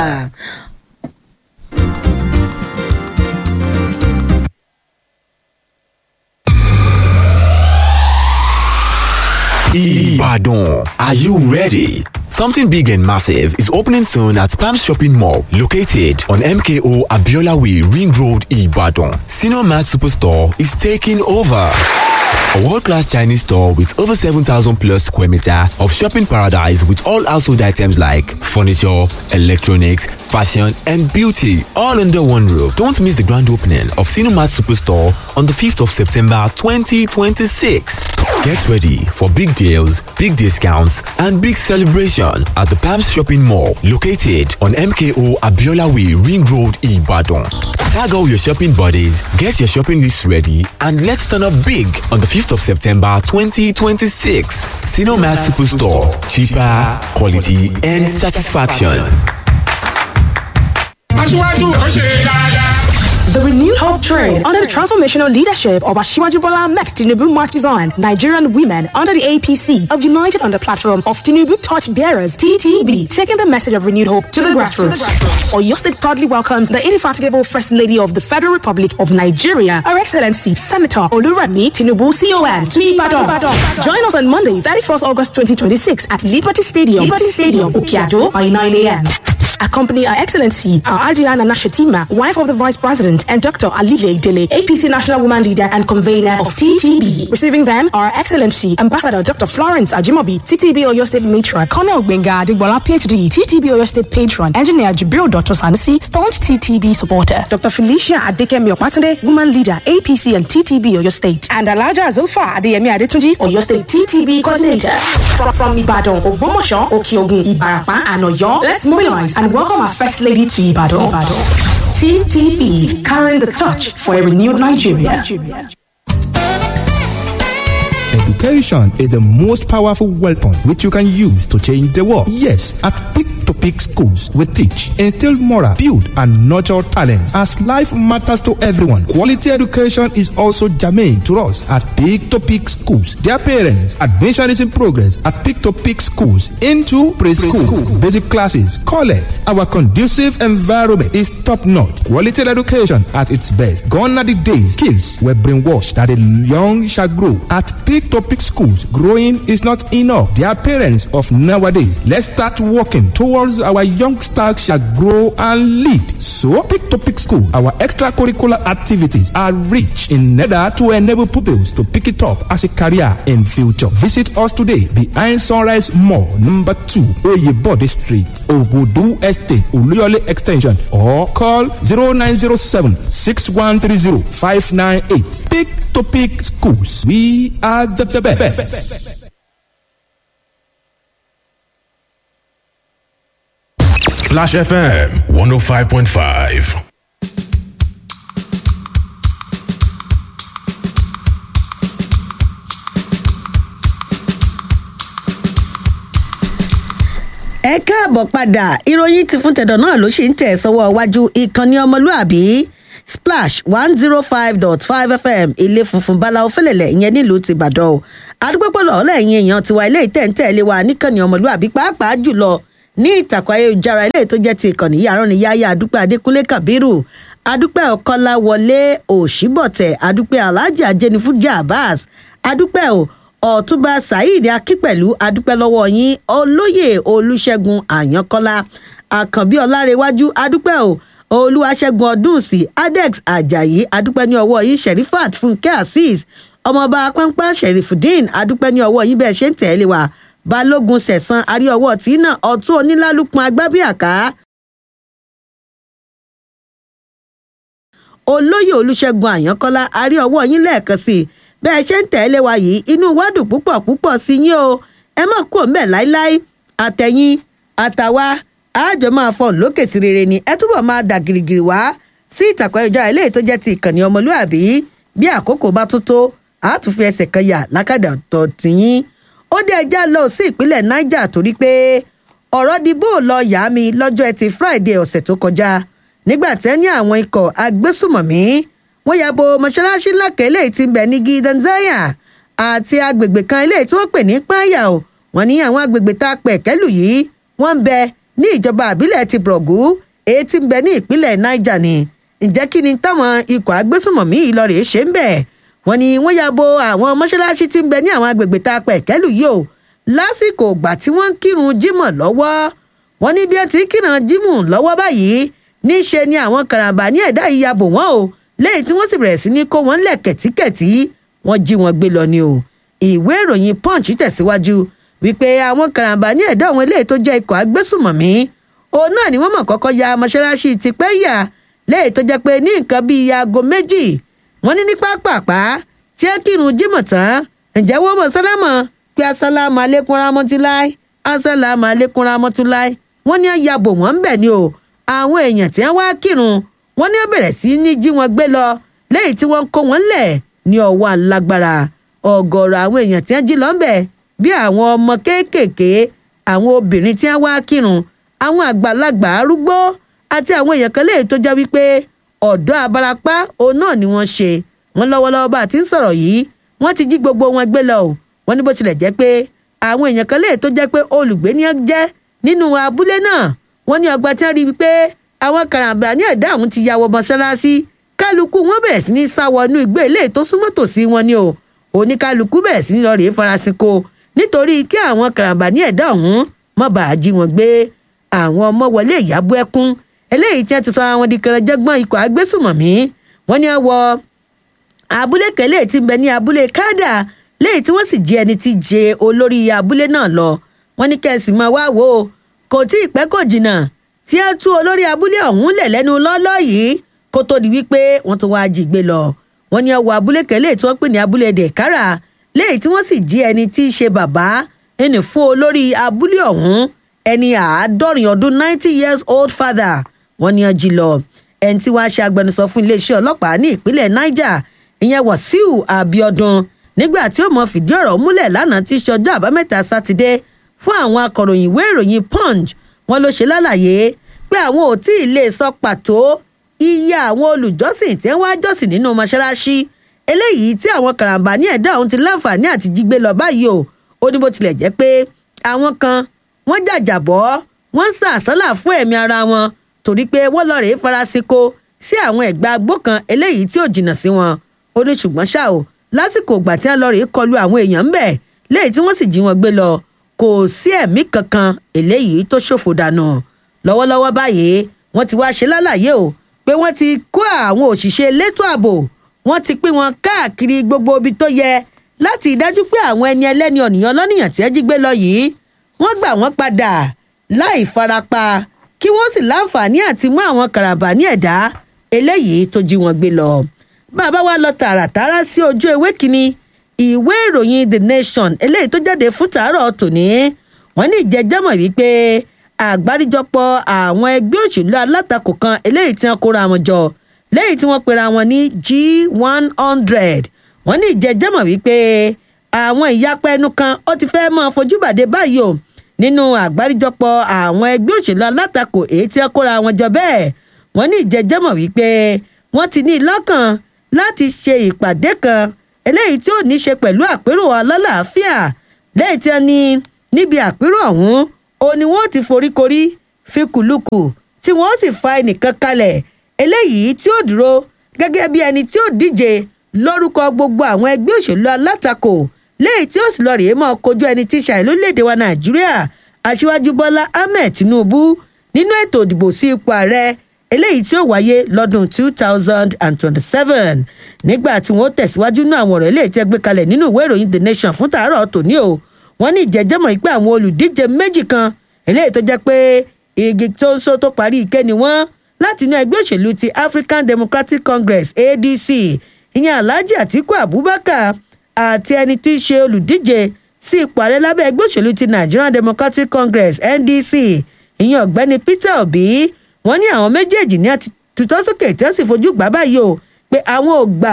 Ibadan. Are you ready? Something big and massive is opening soon at Palm Shopping Mall, located on MKO Abiola Way, Ring Road, Ibadan. Senior Mart Superstore is taking over. A world-class Chinese store with over 7,000 plus square meter of shopping paradise with all household items like furniture, electronics, fashion, and beauty, all under one roof. Don't miss the grand opening of Cinemat Superstore on the 5th of September 2026. Get ready for big deals, big discounts, and big celebration at the Palms Shopping Mall, located on MKO Abiola Way, Ring Road, Ibadan. Tag all your shopping buddies, get your shopping list ready, and let's turn up big on the 5th of September 2026. Cinemat Superstore. Cheaper, quality, and satisfaction. aṣíwájú ó ṣe dáadáa. The renewed hope train under the transformational leadership of Ashiwaju Bola Ahmed Tinubu marches on Nigerian women under the APC of United on the platform of Tinubu Torch Bearers TTB, taking the message of renewed hope to the grassroots. Oyo State proudly welcomes the indefatigable First Lady of the Federal Republic of Nigeria, Her Excellency Senator Olurami Tinubu CON to Ibadan. Join us on Monday, 31st August 2026 at Liberty Stadium, Liberty Stadium, Okiado by 9 a.m. Accompany Her Excellency, our Ajian Anashatima, wife of the Vice President, and Dr. Alile Dele, APC National Woman Leader and Convener of TTB. Receiving them are Her Excellency, Ambassador Dr. Florence Ajimobi, TTB Oyo State Matron, Colonel Benga Adegbola, PhD, TTB Oyo State Patron, Engineer Jibril Dr. Sanusi, staunch TTB supporter, Dr. Felicia Adekemi Opatande, Woman Leader, APC and TTB Oyo State, and Alaja Zulfa Adeyemi Adetunji, Oyo State TTB Coordinator. From, from Ibadan, Ogbomosho, Okiogun, Ibarapa, and Oyo, let's mobilize and welcome our First Lady to Ibadan. Ibadan. TTB, carrying the torch for a renewed Nigeria. Education is the most powerful weapon which you can use to change the world. Yes, at Peak to Peak schools, we teach, instill moral, build, and nurture talents. As life matters to everyone, quality education is also germane to us at Peak to Peak schools. Dear parents, admission is in progress at Peak to Peak schools into preschool, basic classes, college. Our conducive environment is top notch. Quality education at its best. Gone are the days kids were brainwashed that the young shall grow. At Peak to Peak schools, growing is not enough. Dear parents of nowadays, let's start working towards our youngsters shall grow and lead. So, Peak to Peak school, our extracurricular activities are rich in order to enable pupils to pick it up as a career in future. Visit us today behind Sunrise Mall, number two, Oyebode Street, Obudu Estate, Uluyole Extension, or call 0907 6130 598. Peak to Peak schools. We are the, the best. Splash FM 105.5. ẹ káàbọ̀ padà ìròyìn ti fún tẹ̀dọ̀ náà ló ṣì ń tẹ̀ sọ́wọ́ iwájú ìkànnì ọmọlúàbí splash one zero five dot five fm ilé funfun báláwo fẹlẹ̀lẹ̀ ìyẹn nílùú ti ìbàdàn o adúpẹ́pọ̀lọ́ ọ̀lẹ́yìn èèyàn tiwa ilé ìtẹ̀ǹtẹ̀lé wa níkànnì ọmọlúàbí pàápàá jùlọ ní ìtàkùn ayélujára ilé tó jẹ́ ti ìkànnì yàrá ni yáyà adúpẹ́ adékúnlé kabiru adúpẹ́ ọ̀kọ́lá wọlé òṣìbọ̀tẹ̀ adúpẹ́ alhaji ajẹnifújà abbas adúpẹ́ o ọ̀túnba saheed akínpẹ̀lú adúpẹ́ lọ́wọ́ yín olóyè olùṣègùn àyànkọ́lá àkànbí ọlárẹ̀wájú adúpẹ́ o olúwaṣẹ́gun ọdúnsì adex ajayi adúpẹ́ ní ọwọ́ yín sherifat fúnkẹ́ azeez ọmọọba pánpán sherifudeen adúpẹ́ ní ọwọ́ yín bẹ́ẹ̀ ṣe ń tẹ̀lé wa balógun sẹ̀sán arí ọwọ́ tí náà ọ̀tún onílálùpọ̀ agbábíàká olóyè olùṣègùn àyànkọ́lá arí ọwọ́ yín lẹ́ẹ̀kan sí i bẹ́ẹ̀ ṣe ń tẹ̀lé wa yìí inú wa dùn púpọ̀ púpọ̀ sí yín o ẹ má kú òun bẹ́ẹ̀ láíláí àtẹ̀yìn àtàwa àjọ máa fọ̀n lókè sí rere ni ẹ túbọ̀ máa dà gìrìgìrì wá sí ìtàkùn ayélujára eléyìí tó jẹ́ ti ìkànnì ọmọlúàbí bí àkókò bá tó tó àátún fi ẹsẹ̀ kan yà lákàdà tọ̀ tìyín ó dé ẹja lọ sí ìpínlẹ̀ niger torí pé ọ̀rọ̀ di bó lọ yá mi lọ́jọ́ ẹtì friday ọ̀sẹ̀ tó kọjá nígbà tẹ́ ní àwọn ikọ̀ agbésùmọ̀mí wọ́n ya bo mọ́ṣáláṣí ńlá kan eléyìí tí ń bẹ ní gidanzaya àti agbègbè kan eléyìí tí wọ́n pè ní páyà o wọ́n ní àwọn agbègbè tá a pẹ̀ kẹ́lù yìí wọ́n ń bẹ ní ìjọba àbílẹ̀ ti brọ̀gù èyí tí ń bẹ ní ìpínlẹ̀ niger ni ǹjẹ́ kí ni táwọn ikọ̀ agbésùmọ̀mí yìí lọ rèé ṣe ń bẹ̀ wọ́n ní wọ́n ya bo àwọn mọ́ṣáláṣí tí ń bẹ ní àwọn agbègbè tá a pẹ̀ kẹ́lù yìí o lásìkò ìgbà tí wọ́n ń kírun jímọ̀ lọ́wọ́ wọ́n ní bí ẹ ti ń kírun jímọ̀ lọ́wọ́ báyìí níṣe ni àwọn karambà ní ẹ̀dá yìí ya bò wọ́n o lẹ́yìn tí wọ́n sì bẹ̀rẹ̀ sí ní kó wọn lẹ̀ kẹ̀tíkẹ̀tí wọ́n jí wọn gbé lọ ni o ìwé ìròyìn punch tẹ̀síwájú wípé àwọn karambà ní ẹ̀dá àwọn eléyìí tó jẹ́ ikọ̀ agbésùmọ̀mí òun náà ni wọ́n mọ̀ kọ́kọ́ ya mọ́ṣáláṣí ti pẹ́ yà lẹ́yìn tó jẹ́ pé ní nǹkan bíi aago méjì wọ́n ní ní pápápá tí ẹ kírun jímọ̀ tán ǹjẹ́ wọ́n mọ̀ sálámọ̀ pé asálàmù alẹ́kùn ramọ́túláì asálàmù alẹ́kùn ramọ́túláì wọ́n ní ayàbò wọ́n ń bẹ̀ ni o àwọn èèyàn tí wọ́n wá kírun wọ́n ní ó bẹ̀rẹ̀ sí ní jí wọn gbé lọ lẹ́yìn tí wọ́n ń kó wọn lẹ̀ ní ọwọ́ alágbára ọ̀gọ̀ọ̀rọ̀ àwọn èèyàn tí wọ́n jí lọ́nbẹ̀ bí àwọn ọmọ kéékèèké àwọn obìnrin tí wọ́n wá kírun àwọn àgbàlagbà arúgbó àti àwọn èèyàn kan léyìí tó jẹ́ wípé ọ̀dọ́ abarapá òun náà ni wọ́n ṣe wọ́n lọ́wọ́lọ́wọ́ bá a ti ń sọ̀rọ̀ yìí wọ́n ti jí gbogbo wọn gbé lọ o wọ́n ní bó tilẹ̀ jẹ́ pé àwọn èèyàn kan léyìí tó jẹ́ pé olùgbé ni wọ́n jẹ́ nínú abúlé náà wọ́n ní ọgbà tí wọ́n rí i pé àwọn karambà ní ẹ̀dá àwọn ti ya wọ mọ́ṣáláṣí kálukú wọn bẹ̀rẹ̀ sí ní sá wọnú igbó ilé tó súnmọ́ tòsí wọn ni o oníkálukú bẹ̀rẹ̀ sí ní lọ rèé farasin ko nítorí kí àwọn karambà ní ẹ̀dá ọ̀hún má bàa jí wọn gbé àwọn ọmọ wọlé ìyàbọ ẹkún eléyìí tí wọn ti sọ ara wọn di kẹrẹjẹgbọn ikọ̀ agbésùmọ̀mí wọn ni wọn wọ abúlé kẹlẹ́ tí ń bẹ ní abúlé kádà léyìí tí wọ́n sì jẹ́ ẹni tí jẹ olórí abúlé náà lọ wọ́n ní kẹ́sì máa wá wò ó kò tí ì pẹ́ kò jìnnà tí ẹ tú olórí abúlé ọ̀hún lẹ̀ lẹ́nu lọ́lọ́ yìí kó tó di wípé wọ́n tún wáá jí gbé lọ wọ́n ní ọwọ́ abúlé kẹlẹ́ tí wọ́n pè ní abúlé dẹ̀kára léyìí tí wọ́n sì jí ẹni tí í ṣe bàbá ẹni fún olórí abúlé ọ̀hún ẹni àádọ́rin ọdún ninety years old father wọ́n ní ọjí lọ ẹni tí wàá ṣe agbẹnusọ fún iléeṣẹ́ ọlọ́pàá ní ìpínlẹ̀ niger ìyẹn wàsíù abiodun nígbà tí ó mọ fìdí ọ̀rọ̀ múlẹ̀ lánàá tí í ṣe ọjọ́ àbámẹ́ta sátidé fún àwọn akọ̀ròyìn ìwé ìròyìn punch wọn ló ṣe lálàyé pé àwọn ò tí ì lè sọ pàtó iye àwọn olùjọ́sìn tí wọ́n á jọ́sìn nínú mọ́ṣáláṣí eléyìí tí àwọn karambà ní ẹ̀dá ọ̀hún ti láǹfààní àti jígbé lọ báyìí o ó ní bó tilẹ̀ jẹ́ pé àwọn kan wọ́n jàjàbọ́ wọ́n ń sàásálà fún ẹ̀mí ara wọn torí pé wọ́n lọ rèé farasíko sí àwọn ẹ̀gbà agbó kan eléyìí tí ò jìnnà sí wọn ó ní ṣùgbọ́n ṣá o lásìkò ìgbà tí wọ́n lọ rèé kọlu àwọn èèyàn ń bẹ̀ léyìí tí wọ́n sì jí wọn gbé lọ kò sí ẹ̀mí kankan eléyìí tó ṣòfò dànù lọ́wọ́lọ́wọ́ báyìí wọ́n ti wá ṣe lálàyé o pé wọ́n ti kó àwọn òṣìṣẹ́ elétò ààbò wọ́n ti pín wọn káàkiri gbogbo ibi tó yẹ láti dájú pé àwọn ẹni ẹlẹ́ni ọ̀nìyàn lọ́nìyàn tí ẹ jí gbé lọ yìí wọ́n gbà wọ́n padà láì farapa kí wọ́n sì láǹfààní àti mú àwọn kàràbà ní ẹ̀dá eléyìí tó jí wọn gbé lọ. bàbá wa lọ tààràtàrà sí ojú ewé kínní ìwé ìròyìn the nation eléyìí tó jáde fún tàárọ̀ tòní wọ́n ní ìjẹ́jẹ́mọ̀ wípé àgbáríjọpọ̀ àwọn ẹgbẹ́ òṣèlú alátakò kan eléyìí tí wọ́n kóra wọn jọ lẹ́yìn tí wọ́n pera wọn ní g one hundred wọ́n ní ìjẹ́jẹ́mọ̀ wípé àwọn ìyapa ẹnu kan ó ti fẹ́ máa fojú bàdé báyìí o nínú àgbáríjọpọ̀ àwọn ẹgbẹ́ òṣèlú alátakò èyí tí wọ́n kóra wọn jọ bẹ́ẹ̀ wọ́n ní ìjẹ́jẹ́mọ̀ wípé wọ́n ti ní lọ́kàn láti ṣe ìpàdé kan eléyìí tí ò ní ṣe pẹ̀lú àpérò alálàáfíà lẹ́yìn tí wọ́n ní níbi àpérò ọ̀hún o ni wọ́n ti foríkorí fi kùlùkù tí wọ́n sì fa ẹnìkan kalẹ̀ eléyìí tí ó dúró gẹ́gẹ́ bí ẹni tí ó díje lórúkọ gbogbo àwọn ẹgbẹ́ òṣèlú alátakò léyìí tí ó sì lọ rèé mọ́ kojú ẹni tí ṣàì lórílẹ̀‐èdè wa nàìjíríà aṣíwájú bọ́lá ahmed tinubu nínú ètò ìdìbò sí ipò ààrẹ eléyìí tí ó wáyé lọ́dún two thousand and twenty-seven nígbà tí wọ́n tẹ̀síwájú ní àwọn ọ̀rọ̀ eléyìí tí ẹ gbé kalẹ̀ nínú ìwé ìròyìn the nation fún tàárọ̀ tòní o wọ́n ní ìjẹ́jẹ́mọ̀ pé àwọn olùdíje méjì kan eléyìí tó jẹ́ pé igi tó ń so tó parí ike ni wọ́n láti inú ẹgbẹ́ òṣèlú ti african democratic congress adc ìyẹn alhaji atiku abubakar àti ẹni tí í ṣe olùdíje sí ipò ààrẹ lábẹ́ ẹgbẹ́ òṣèlú ti nigerian democratic congress ndc ìyẹn ọ̀gbẹ́ni peter obi wọ́n ní àwọn méjèèjì ní tutọ́ sókè tí wọ́n sì fojú gbà báyìí o pé àwọn ò gbà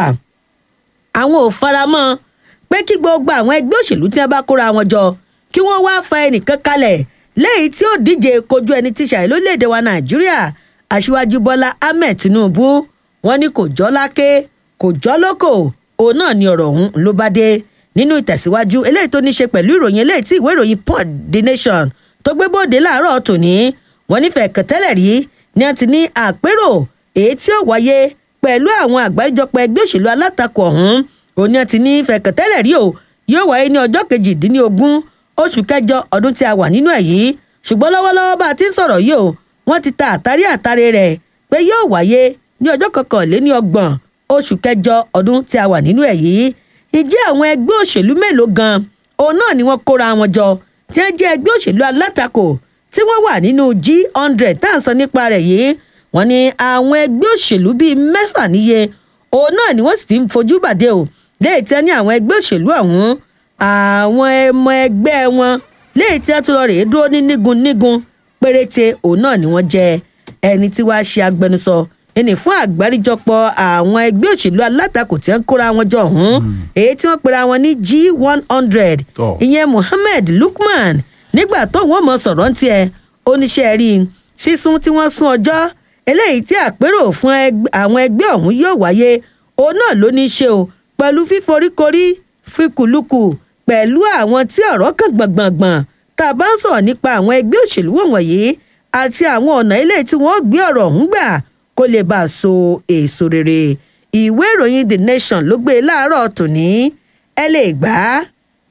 àwọn ò faramọ́ pé kí gbogbo àwọn ẹgbẹ́ òṣèlú tí wọ́n bá kóra wọn jọ kí wọ́n wá fa ẹnìkan kalẹ̀ lẹ́yìn tí ó díje kojú ẹni tí ṣàì lórílẹ̀‐èdè wa nàìjíríà aṣíwájú bọ́lá ahmed tinubu wọ́n ní kò jọ́ láké kò jọ́ lóko òun náà ni ọ̀rọ̀ ọ̀hún ló bá dé nínú ìtẹ̀síwájú eléyìí tó ní ṣe pẹ̀lú ìròyìn eléyìí tí ìwé ìròyìn port the nation tó gbé bóde láàárọ̀ tòní wọ́n nífẹ̀ẹ́ kẹtẹ́lẹ̀ rí ni wọ́n ti ní àpérò èyí tí ó wáyé pẹ̀lú àwọn àgbáríjọpọ̀ ẹgbẹ́ òṣèlú alátakò ọ̀hún òun ni wọ́n ti ní fẹ̀kẹ̀tẹ́lẹ̀ rí o yóò wáyé ní ọjọ́ kejìdínlógún oṣù kẹjọ ọdún tí a wà nínú ẹ̀ yìí ṣùgbọ́n lọ́wọ́lọ́wọ́ bá a ti ń sọ̀rọ̀ yìí o wọ́n ti ta àtàrí àtàrí rẹ̀ pé yóò wáyé ní ọjọ́ kọkànléní ọgbọ̀n oṣù kẹjọ ọdún tí a wà nínú ẹ̀ yìí ìjẹ́ àwọn ẹgbẹ́ òṣèlú mélòó gan òun náà ni wọ́n kóra wọn jọ tí wọ́n jẹ́ ẹgbẹ́ òṣèlú alátakò tí wọ́n wà nínú g hundred tá à ń sọ nípa rẹ̀ yìí wọ́n ní àwọn ẹgbẹ́ òṣèlú bíi mẹ́fà níye òun náà ni wọ́n sì ti ń fojú bàdé o léyìí tí wọ́n ní àwọn ẹgbẹ́ òṣèlú ọ̀hún àwọn ọmọ ẹgbẹ́ wọn léyìí tí wọ́n tún lọ rèé dúró ní nígun nígun péréte òun náà ni wọ́n jẹ́ ẹni tí wàá ṣe agbẹnusọ ẹni fún àgbáríjọpọ̀ àwọn ẹgbẹ́ òṣèlú alátakò tí wọ́n kóra wọn jọ ọ̀hún èyí tí wọ́n pera wọn ní g one hundred ìyẹn muhammed lukman nígbà tó wọ́n mọ̀ sọ̀rọ̀ ń tiẹ̀ oníṣẹ́ rí sísún tí wọ́n sún ọjọ́ eléyìí tí àpérò fún àwọn ẹgbẹ́ ọ̀hún yóò wáyé òun náà ló ní í ṣe o pẹ̀lú fíforíkorí fikùlùkù pẹ̀lú àwọn tí ọ̀rọ̀ kan gbọ̀ngbọ̀ngbọ̀n tá a bá ń sọ̀rọ̀ nípa àwọn ẹgbẹ́ òṣèlú wọ̀nyí àti àwọn ọ̀nà ilé tí wọ́n gbé ọ̀rọ̀ ọ̀hún gbà kó lè bá a so èso rere ìwé ìròyìn the nation ló gbé e láàárọ̀ tòní ẹ lè gbà á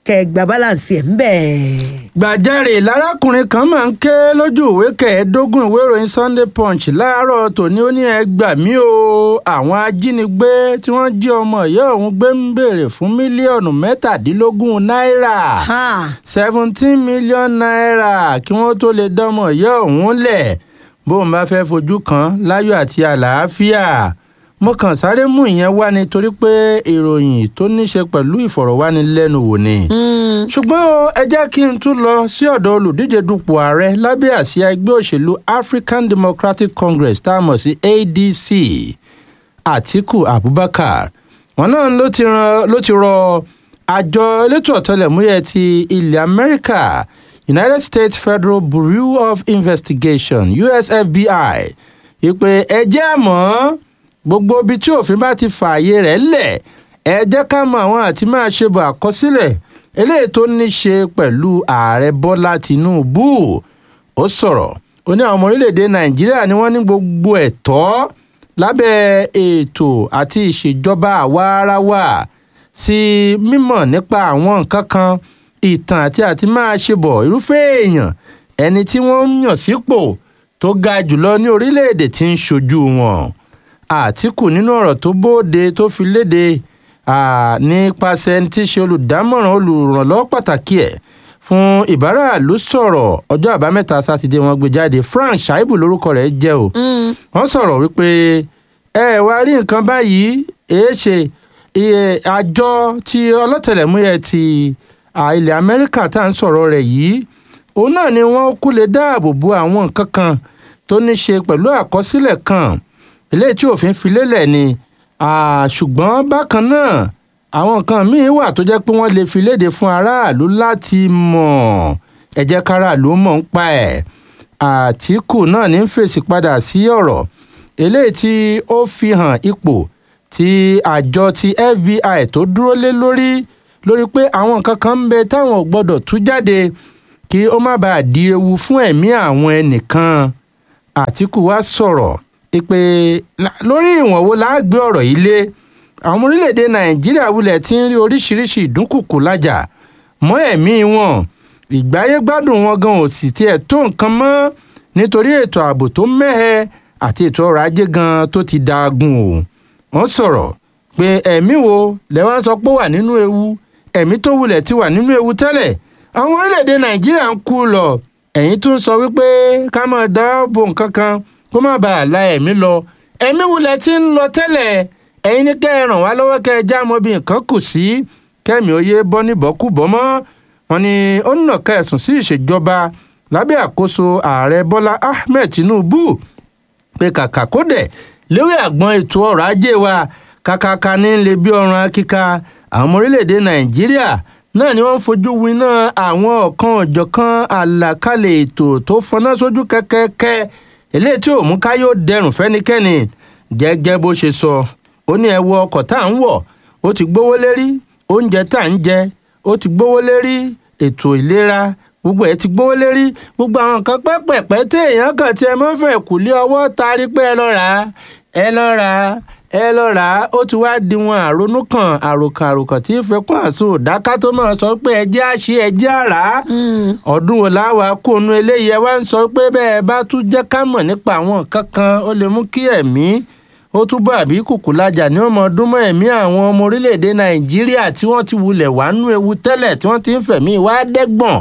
kẹgbà balance ẹ̀ ń bẹ̀. gbàjarè lárákùnrin kan máa ń ké lójú ìwé kẹẹ̀ẹ́dógún ìwé ìròyìn sunday punch láàárọ̀ tòní ó ní ẹ gbà mí o àwọn ajínigbé tí wọ́n jí ọmọ ìyá òun gbé ń béèrè fún mílíọ̀nù mẹ́tàdínlógún náírà seventeen million naira kí wọ́n tó lè dánmọ̀ ìyá òun lẹ̀ bóun bá fẹ́ fojú kan láyọ̀ àti àlàáfíà mo kàn sáré mú ìyẹn wá nítorí pé ìròyìn tó ní ṣe pẹ̀lú ìfọ̀rọ̀wánilẹ́nuwò ni. ṣùgbọ́n o, ẹ jẹ́ kí n tún lọ sí ọ̀dọ̀ olùdíje dupò ààrẹ lábẹ́ àsíá ẹgbẹ́ òṣèlú african democratic congress tá a mọ̀ sí adc atiku abubakar wọn náà ló ti ran- ló ti rọ àjọ elétò ọ̀tẹlẹ̀múyẹ́ ti ilẹ̀ amẹ́ríkà united states federal bureau of investigation usfbi ìpè ẹjẹ́ àmọ́ gbogbo ibi tí òfin bá ti fààyè rẹ̀ lẹ̀ ẹ jẹ́ ká mọ àwọn àti máa ṣe bọ̀ àkọsílẹ̀ eléyìí tó ní ṣe pẹ̀lú ààrẹ bọ́lá tìǹbù ó sọ̀rọ̀ ó ní àwọn ọmọ orílẹ̀-èdè nàìjíríà ni wọ́n ní gbogbo ẹ̀tọ́ lábẹ́ ètò àti ìṣèjọba àwa ara wa sí mímọ̀ nípa àwọn nǹkan kan ìtàn àti àti máa ṣe bọ̀ irúfẹ́ èèyàn ẹni tí wọ́n ń yàn sípò tó ga jùlọ ní orílẹ̀-èdè tí ń ṣojú wọn àtìkù nínú ọ̀rọ̀ tó bóde tó fi léde ah, nípasẹ̀ ẹni tí í ṣe olùdámọ̀ràn olùrànlọ́wọ́ pàtàkì ẹ̀ fún ìbáraàlú sọ̀rọ̀ ọjọ́ àbámẹ́ta sátidé wọn gbé jáde frank shaibu lórúkọ rẹ̀ jẹ́ o wọ́n sọ̀rọ̀ wípé ẹ wá rí nǹkan báyìí èé ṣe iye àjọ tí ọlọ́tẹlẹ̀múyẹ́ ti ah, ilẹ̀ amẹ́ríkà tá à ń sọ̀rọ̀ rẹ̀ yìí òun náà ni wọ́n kú lè dáàbò bo àwọn nǹkan kan tó ní ṣe pẹ̀lú àkọsílẹ̀ kan eléyìí tí òfin fi lélẹ̀ ni ah, ṣùgbọ́n bákan náà àwọn nǹkan míín wà tó jẹ́ pé wọ́n lè fi léde fún aráàlú láti mọ̀ ẹ jẹ́ káràlú mọ̀ ń pa ẹ̀ àtìkù náà ní fèsì padà sí ọ̀rọ̀ eléyìí tí ó fi hàn ipò tí àjọ ti fbi tó dúró lé lórí lórí pé àwọn nǹkan kan ń bẹ táwọn ò gbọdọ̀ tú jáde kí ó má bàa di ewu fún ẹ̀mí àwọn ẹnìkan àtìkù wá sọ̀rọ̀ pé la- lórí ìwọ̀n wo la gbé ọ̀rọ̀ yìí lé àwọn ọmọ orílẹ̀-èdè nàìjíríà wulẹ̀ ti ń rí oríṣiríṣi ìdúnkùkù lájà mọ́ ẹ̀mí wọn ìgbáyé gbádùn wọn gan ò sì tiẹ̀ tó nǹkan mọ́ nítorí ètò ààbò tó mẹ́hẹ àti ètò ọrọ̀ ajé gan tó ti daagun o wọ́n sọ̀rọ̀ pé ẹ̀mí wo lẹ́wọ́n sọ pé ó wà nínú ewu ẹ̀mí tó wulẹ̀ ti wà nínú ewu tẹ́lẹ̀ àwọn orílẹ̀-èdè nàìjíríà ń kú lọ ẹ̀yìn tún sọ wípé ká máa dáàbò nǹkan kan kó má bàa la ẹ̀mí lọ ẹ̀mí wulẹ̀ ti ń lọ tẹ́lẹ̀ ẹ̀yin ní kẹ́ ẹ ràn wá lọ́wọ́ kẹ́ ẹ já mọ́ bí nǹkan kù sí kẹ́mi ó yé bọ́ níbọ̀kúbọ̀ mọ́ wọn ni ó nà ká ẹ̀sùn sí ìṣèjọba lábẹ́ àkóso ààrẹ bọ́lá ahmed tinubu pé kàkà kó dẹ̀ lórí àgbọn ètò ọrọ̀ ajé wa kàkàkà ní lè bí ọrùn akíka àwọn ọmọ orílẹ̀-èdè nàìjíríà náà ni wọ́n ń fojú winá àwọn ọ̀kan ọ̀jọ̀kan àlàkalẹ̀ ètò tó fọná sójú kẹ́kẹ́kẹ́ eléyìí tí ò mú ká yóò dẹrùn fẹ́nikẹ́ni gẹ́gẹ́ bó ṣe sọ ó ní ẹ wọ ọkọ̀ tá à ń wọ̀ ó ti gbówó lérí oúnjẹ tá à ń jẹ ó ti gbówó lérí ètò ìlera gbogbo ẹ ti gbówó lérí gbogbo àwọn nǹkan pẹ́pẹ̀pẹ́ tí èèyàn kàn tí ẹ mọ́ fẹ́ kù lé ọwọ́ tarí pé ẹ lọ rà á ẹ lọ rà á ẹ lọ rà á ó ti wá di wọn àrònú kan àròkàn àròkàn tí fẹkún àsun òdáká tó máa sọ pé ẹjẹ àṣe ẹjẹ àrà ọdún wo láwa kónú eléyìí ẹ wá ń sọ pé bẹ́ẹ̀ bá tún jẹ́ ká mọ̀ nípa àwọn nǹkan kan ó lè mú kí ẹ̀mí ó túbọ̀ àbí kùkùlájà ní ọmọ ọdún mọ́ ẹ̀mí àwọn ọmọ orílẹ̀-èdè nàìjíríà tí wọ́n ti wulẹ̀ wà nú ewu tẹ́lẹ̀ tí wọ́n ti ń fẹ̀mí wá dẹ́gbọ̀n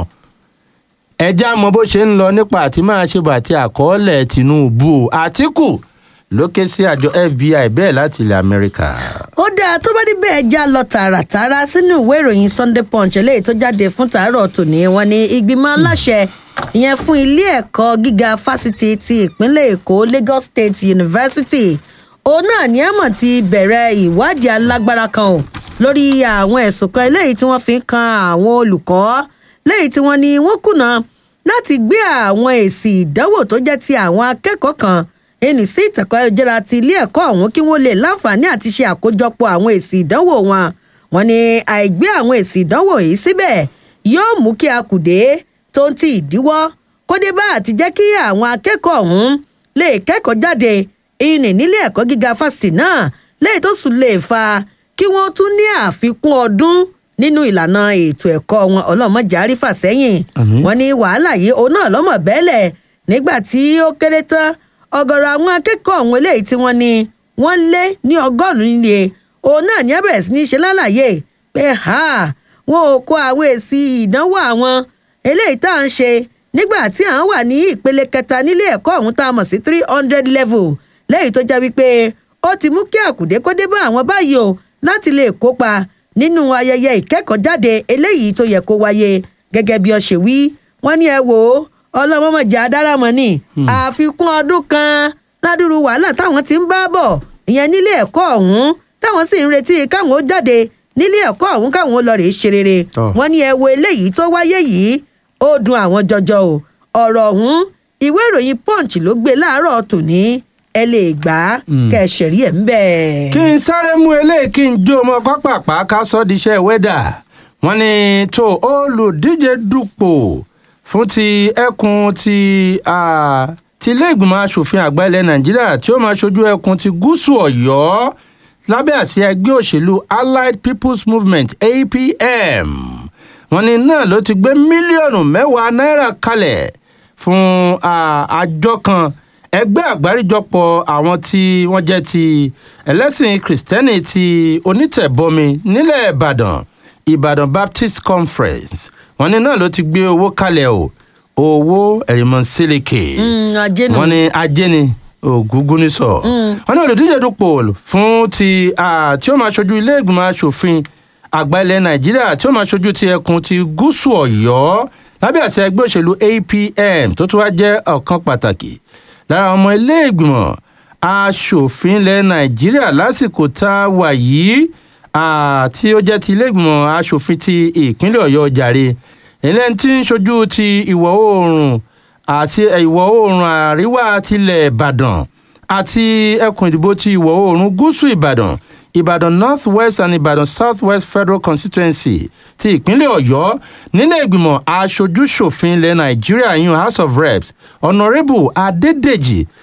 ẹjẹ́ àmọ́ bó ṣe ń lọ nípa àti máa ṣe bàtí àkọọ́lẹ̀ tinubu àtìkù ló ké sí àjọ fbi bẹ́ẹ̀ láti ilẹ̀ amẹ́ríkà. ó dáa tó bá rí bẹ́ẹ̀ já lọ tààràtààrà sínú ìwé ìròyìn sunday punch eléyìí tó jáde fún tàárọ̀ tòní wọn ni ìgbìmọ̀ aláṣẹ ìyẹn fún ilé ẹ̀kọ́ gíga fásitì ti ìpínlẹ̀ èkó lagos state university òun náà ní àmọ̀ ti bẹ̀rẹ̀ ìwádìí alágbára kan o lórí àwọn ẹ̀sùn kan eléyìí tí wọ́n fi ń kan àwọn olùkọ́ léyìí tí wọ́n ní wọ́n kùnà láti gbé àwọn èsì ìdánwò tó jẹ́ ti àwọn akẹ́kọ̀ọ́ kan ẹnì sí ìtẹ̀kọ́ ayélujára ti ilé ẹ̀kọ́ ọ̀hún kí wọ́n lè láǹfààní àti ṣe àkójọpọ̀ àwọn èsì ìdánwò wọn wọn ni àìgbé àwọn èsì ìdánwò yìí síbẹ̀ yóò mú kí akùdé tó ń ti ìdíwọ́ kó dé bá àti jẹ́ kí àwọn akẹ́kọ̀ọ́ ọ̀hún lè kẹ́kọ̀ọ́ jáde ìní nílé ẹ̀kọ́ gíga fásitì náà lẹ́yìn tó sùn lè fa kí wọ́n tún ní àfikún ọdún nínú ìlànà ètò ẹ̀kọ́ wọn ọlọ́mọjà rífà sẹ́yìn wọn ní wàhálà yìí òun náà lọ́mọ bẹ́ẹ̀lẹ̀ nígbà tí ó kéré tán ọ̀gọ̀rọ̀ àwọn akẹ́kọ̀ọ́ ọ̀hún eléyìí tí wọ́n ní wọ́n lé ní ọgọ́rùn-ún níye òun náà ní ẹ bẹ̀rẹ̀ sí ní ṣe lálàyé pé ha wọn ò kó àwọn èsì ìdánwò àwọn eléyìí tá à ń ṣe nígbà tí à ń wà ní ìpele kẹta nílé ẹ̀kọ́ ọ̀hún tá a mọ̀ sí three hundred level lẹ́yìn tó jẹ́ wípé ó ti mú kí àkùdé kó dé bá àwọn báyìí o láti lè kópa nínú ayẹyẹ ìkẹ́kọ̀ọ́jáde eléyìí tó yẹ kó wáyé gẹ́gẹ́ bí ọ ṣe wí wọ́n ní ẹ wò ó ọlọ́mọmọjà adáramọ̀ ni àfikún ọdún kan ládùrú wàhálà táwọn ti ń bá bọ̀ ìyẹn nílé ẹ̀kọ́ ọ̀hún táwọn sì ń retí káwọn ó jáde nílé ẹ̀kọ́ ọ̀hún káwọn ó lọ rèé ṣe rere wọ́n ní ẹ wo eléyìí tó wáyé yìí ó dùn àwọn jọjọ o ọ̀rọ̀ ọ̀hún ìwé ìròyìn punch ló gbé láàárọ̀ tòní ẹ lè gbà á kẹsẹ̀rí ẹ̀ ń bẹ̀. kí n sáré mú eléyìí kí n jó ọmọ pápápá ká sọ di iṣẹ́ wẹ́dà wọ́n ní tó olùdíje dupò fún ti ẹkùn ti ti ilé ìgbìmọ̀ asòfin àgbà ilẹ̀ nàìjíríà tí ó máa ṣojú ẹkùn ti gúúsù ọ̀yọ́ lábẹ́ àsíá ẹgbẹ́ òṣèlú allied people's movement apm wọ́n ní náà ló ti gbé mílíọ̀nù mẹ́wàá náírà kalẹ̀ fún àjọ kan ẹgbẹ́ àgbáríjọpọ̀ àwọn tí wọ́n jẹ́ ti ẹlẹ́sìn kìrìsìtẹ́nì ti onítẹ̀bọmi nílẹ̀ ìbàdàn ìbàdàn baptist conference wọ́n ní náà ló ti gbé owó kalẹ̀ o owó ẹ̀rìmọ̀ sílíkì wọ́n ní ajé ni ògúngún ní sọ wọ́n ní olùdíje dupò fún ti tí ó máa ṣojú ilé ìgbìmọ̀ asòfin àgbà ilẹ̀ nàìjíríà tí ó máa ṣojú ti ẹkùn ti gúúsù ọ̀yọ́ lábẹ́ àti ẹgbẹ́ òṣèlú apm tó tún wá jẹ́ ọ̀kan pàtàkì lára ọmọ ilé ìgbìmọ̀ asòfin ilẹ̀ nàìjíríà lásìkò tá a wà yìí tí ó jẹ́ ti ilé ìgbìmọ̀ asòfin ti ìpínlẹ̀ ọ̀yọ́ jàre ẹlẹ́ni tí ń ṣojú ti ìwọ̀ oòrùn àti ìwọ̀ oòrùn àríwá tilẹ̀ ìbàdàn àti ẹkùn ìdìbò ti ìwọ̀ oòrùn gúúsù ìbàdàn ìbàdàn north west and ìbàdàn south west federal constituency ti ìpínlẹ̀ ọ̀yọ́ nílẹ̀ ìgbìmọ̀ aṣojú-ṣòfin ilẹ̀ nàìjíríà yun house of reps honourable adédèjì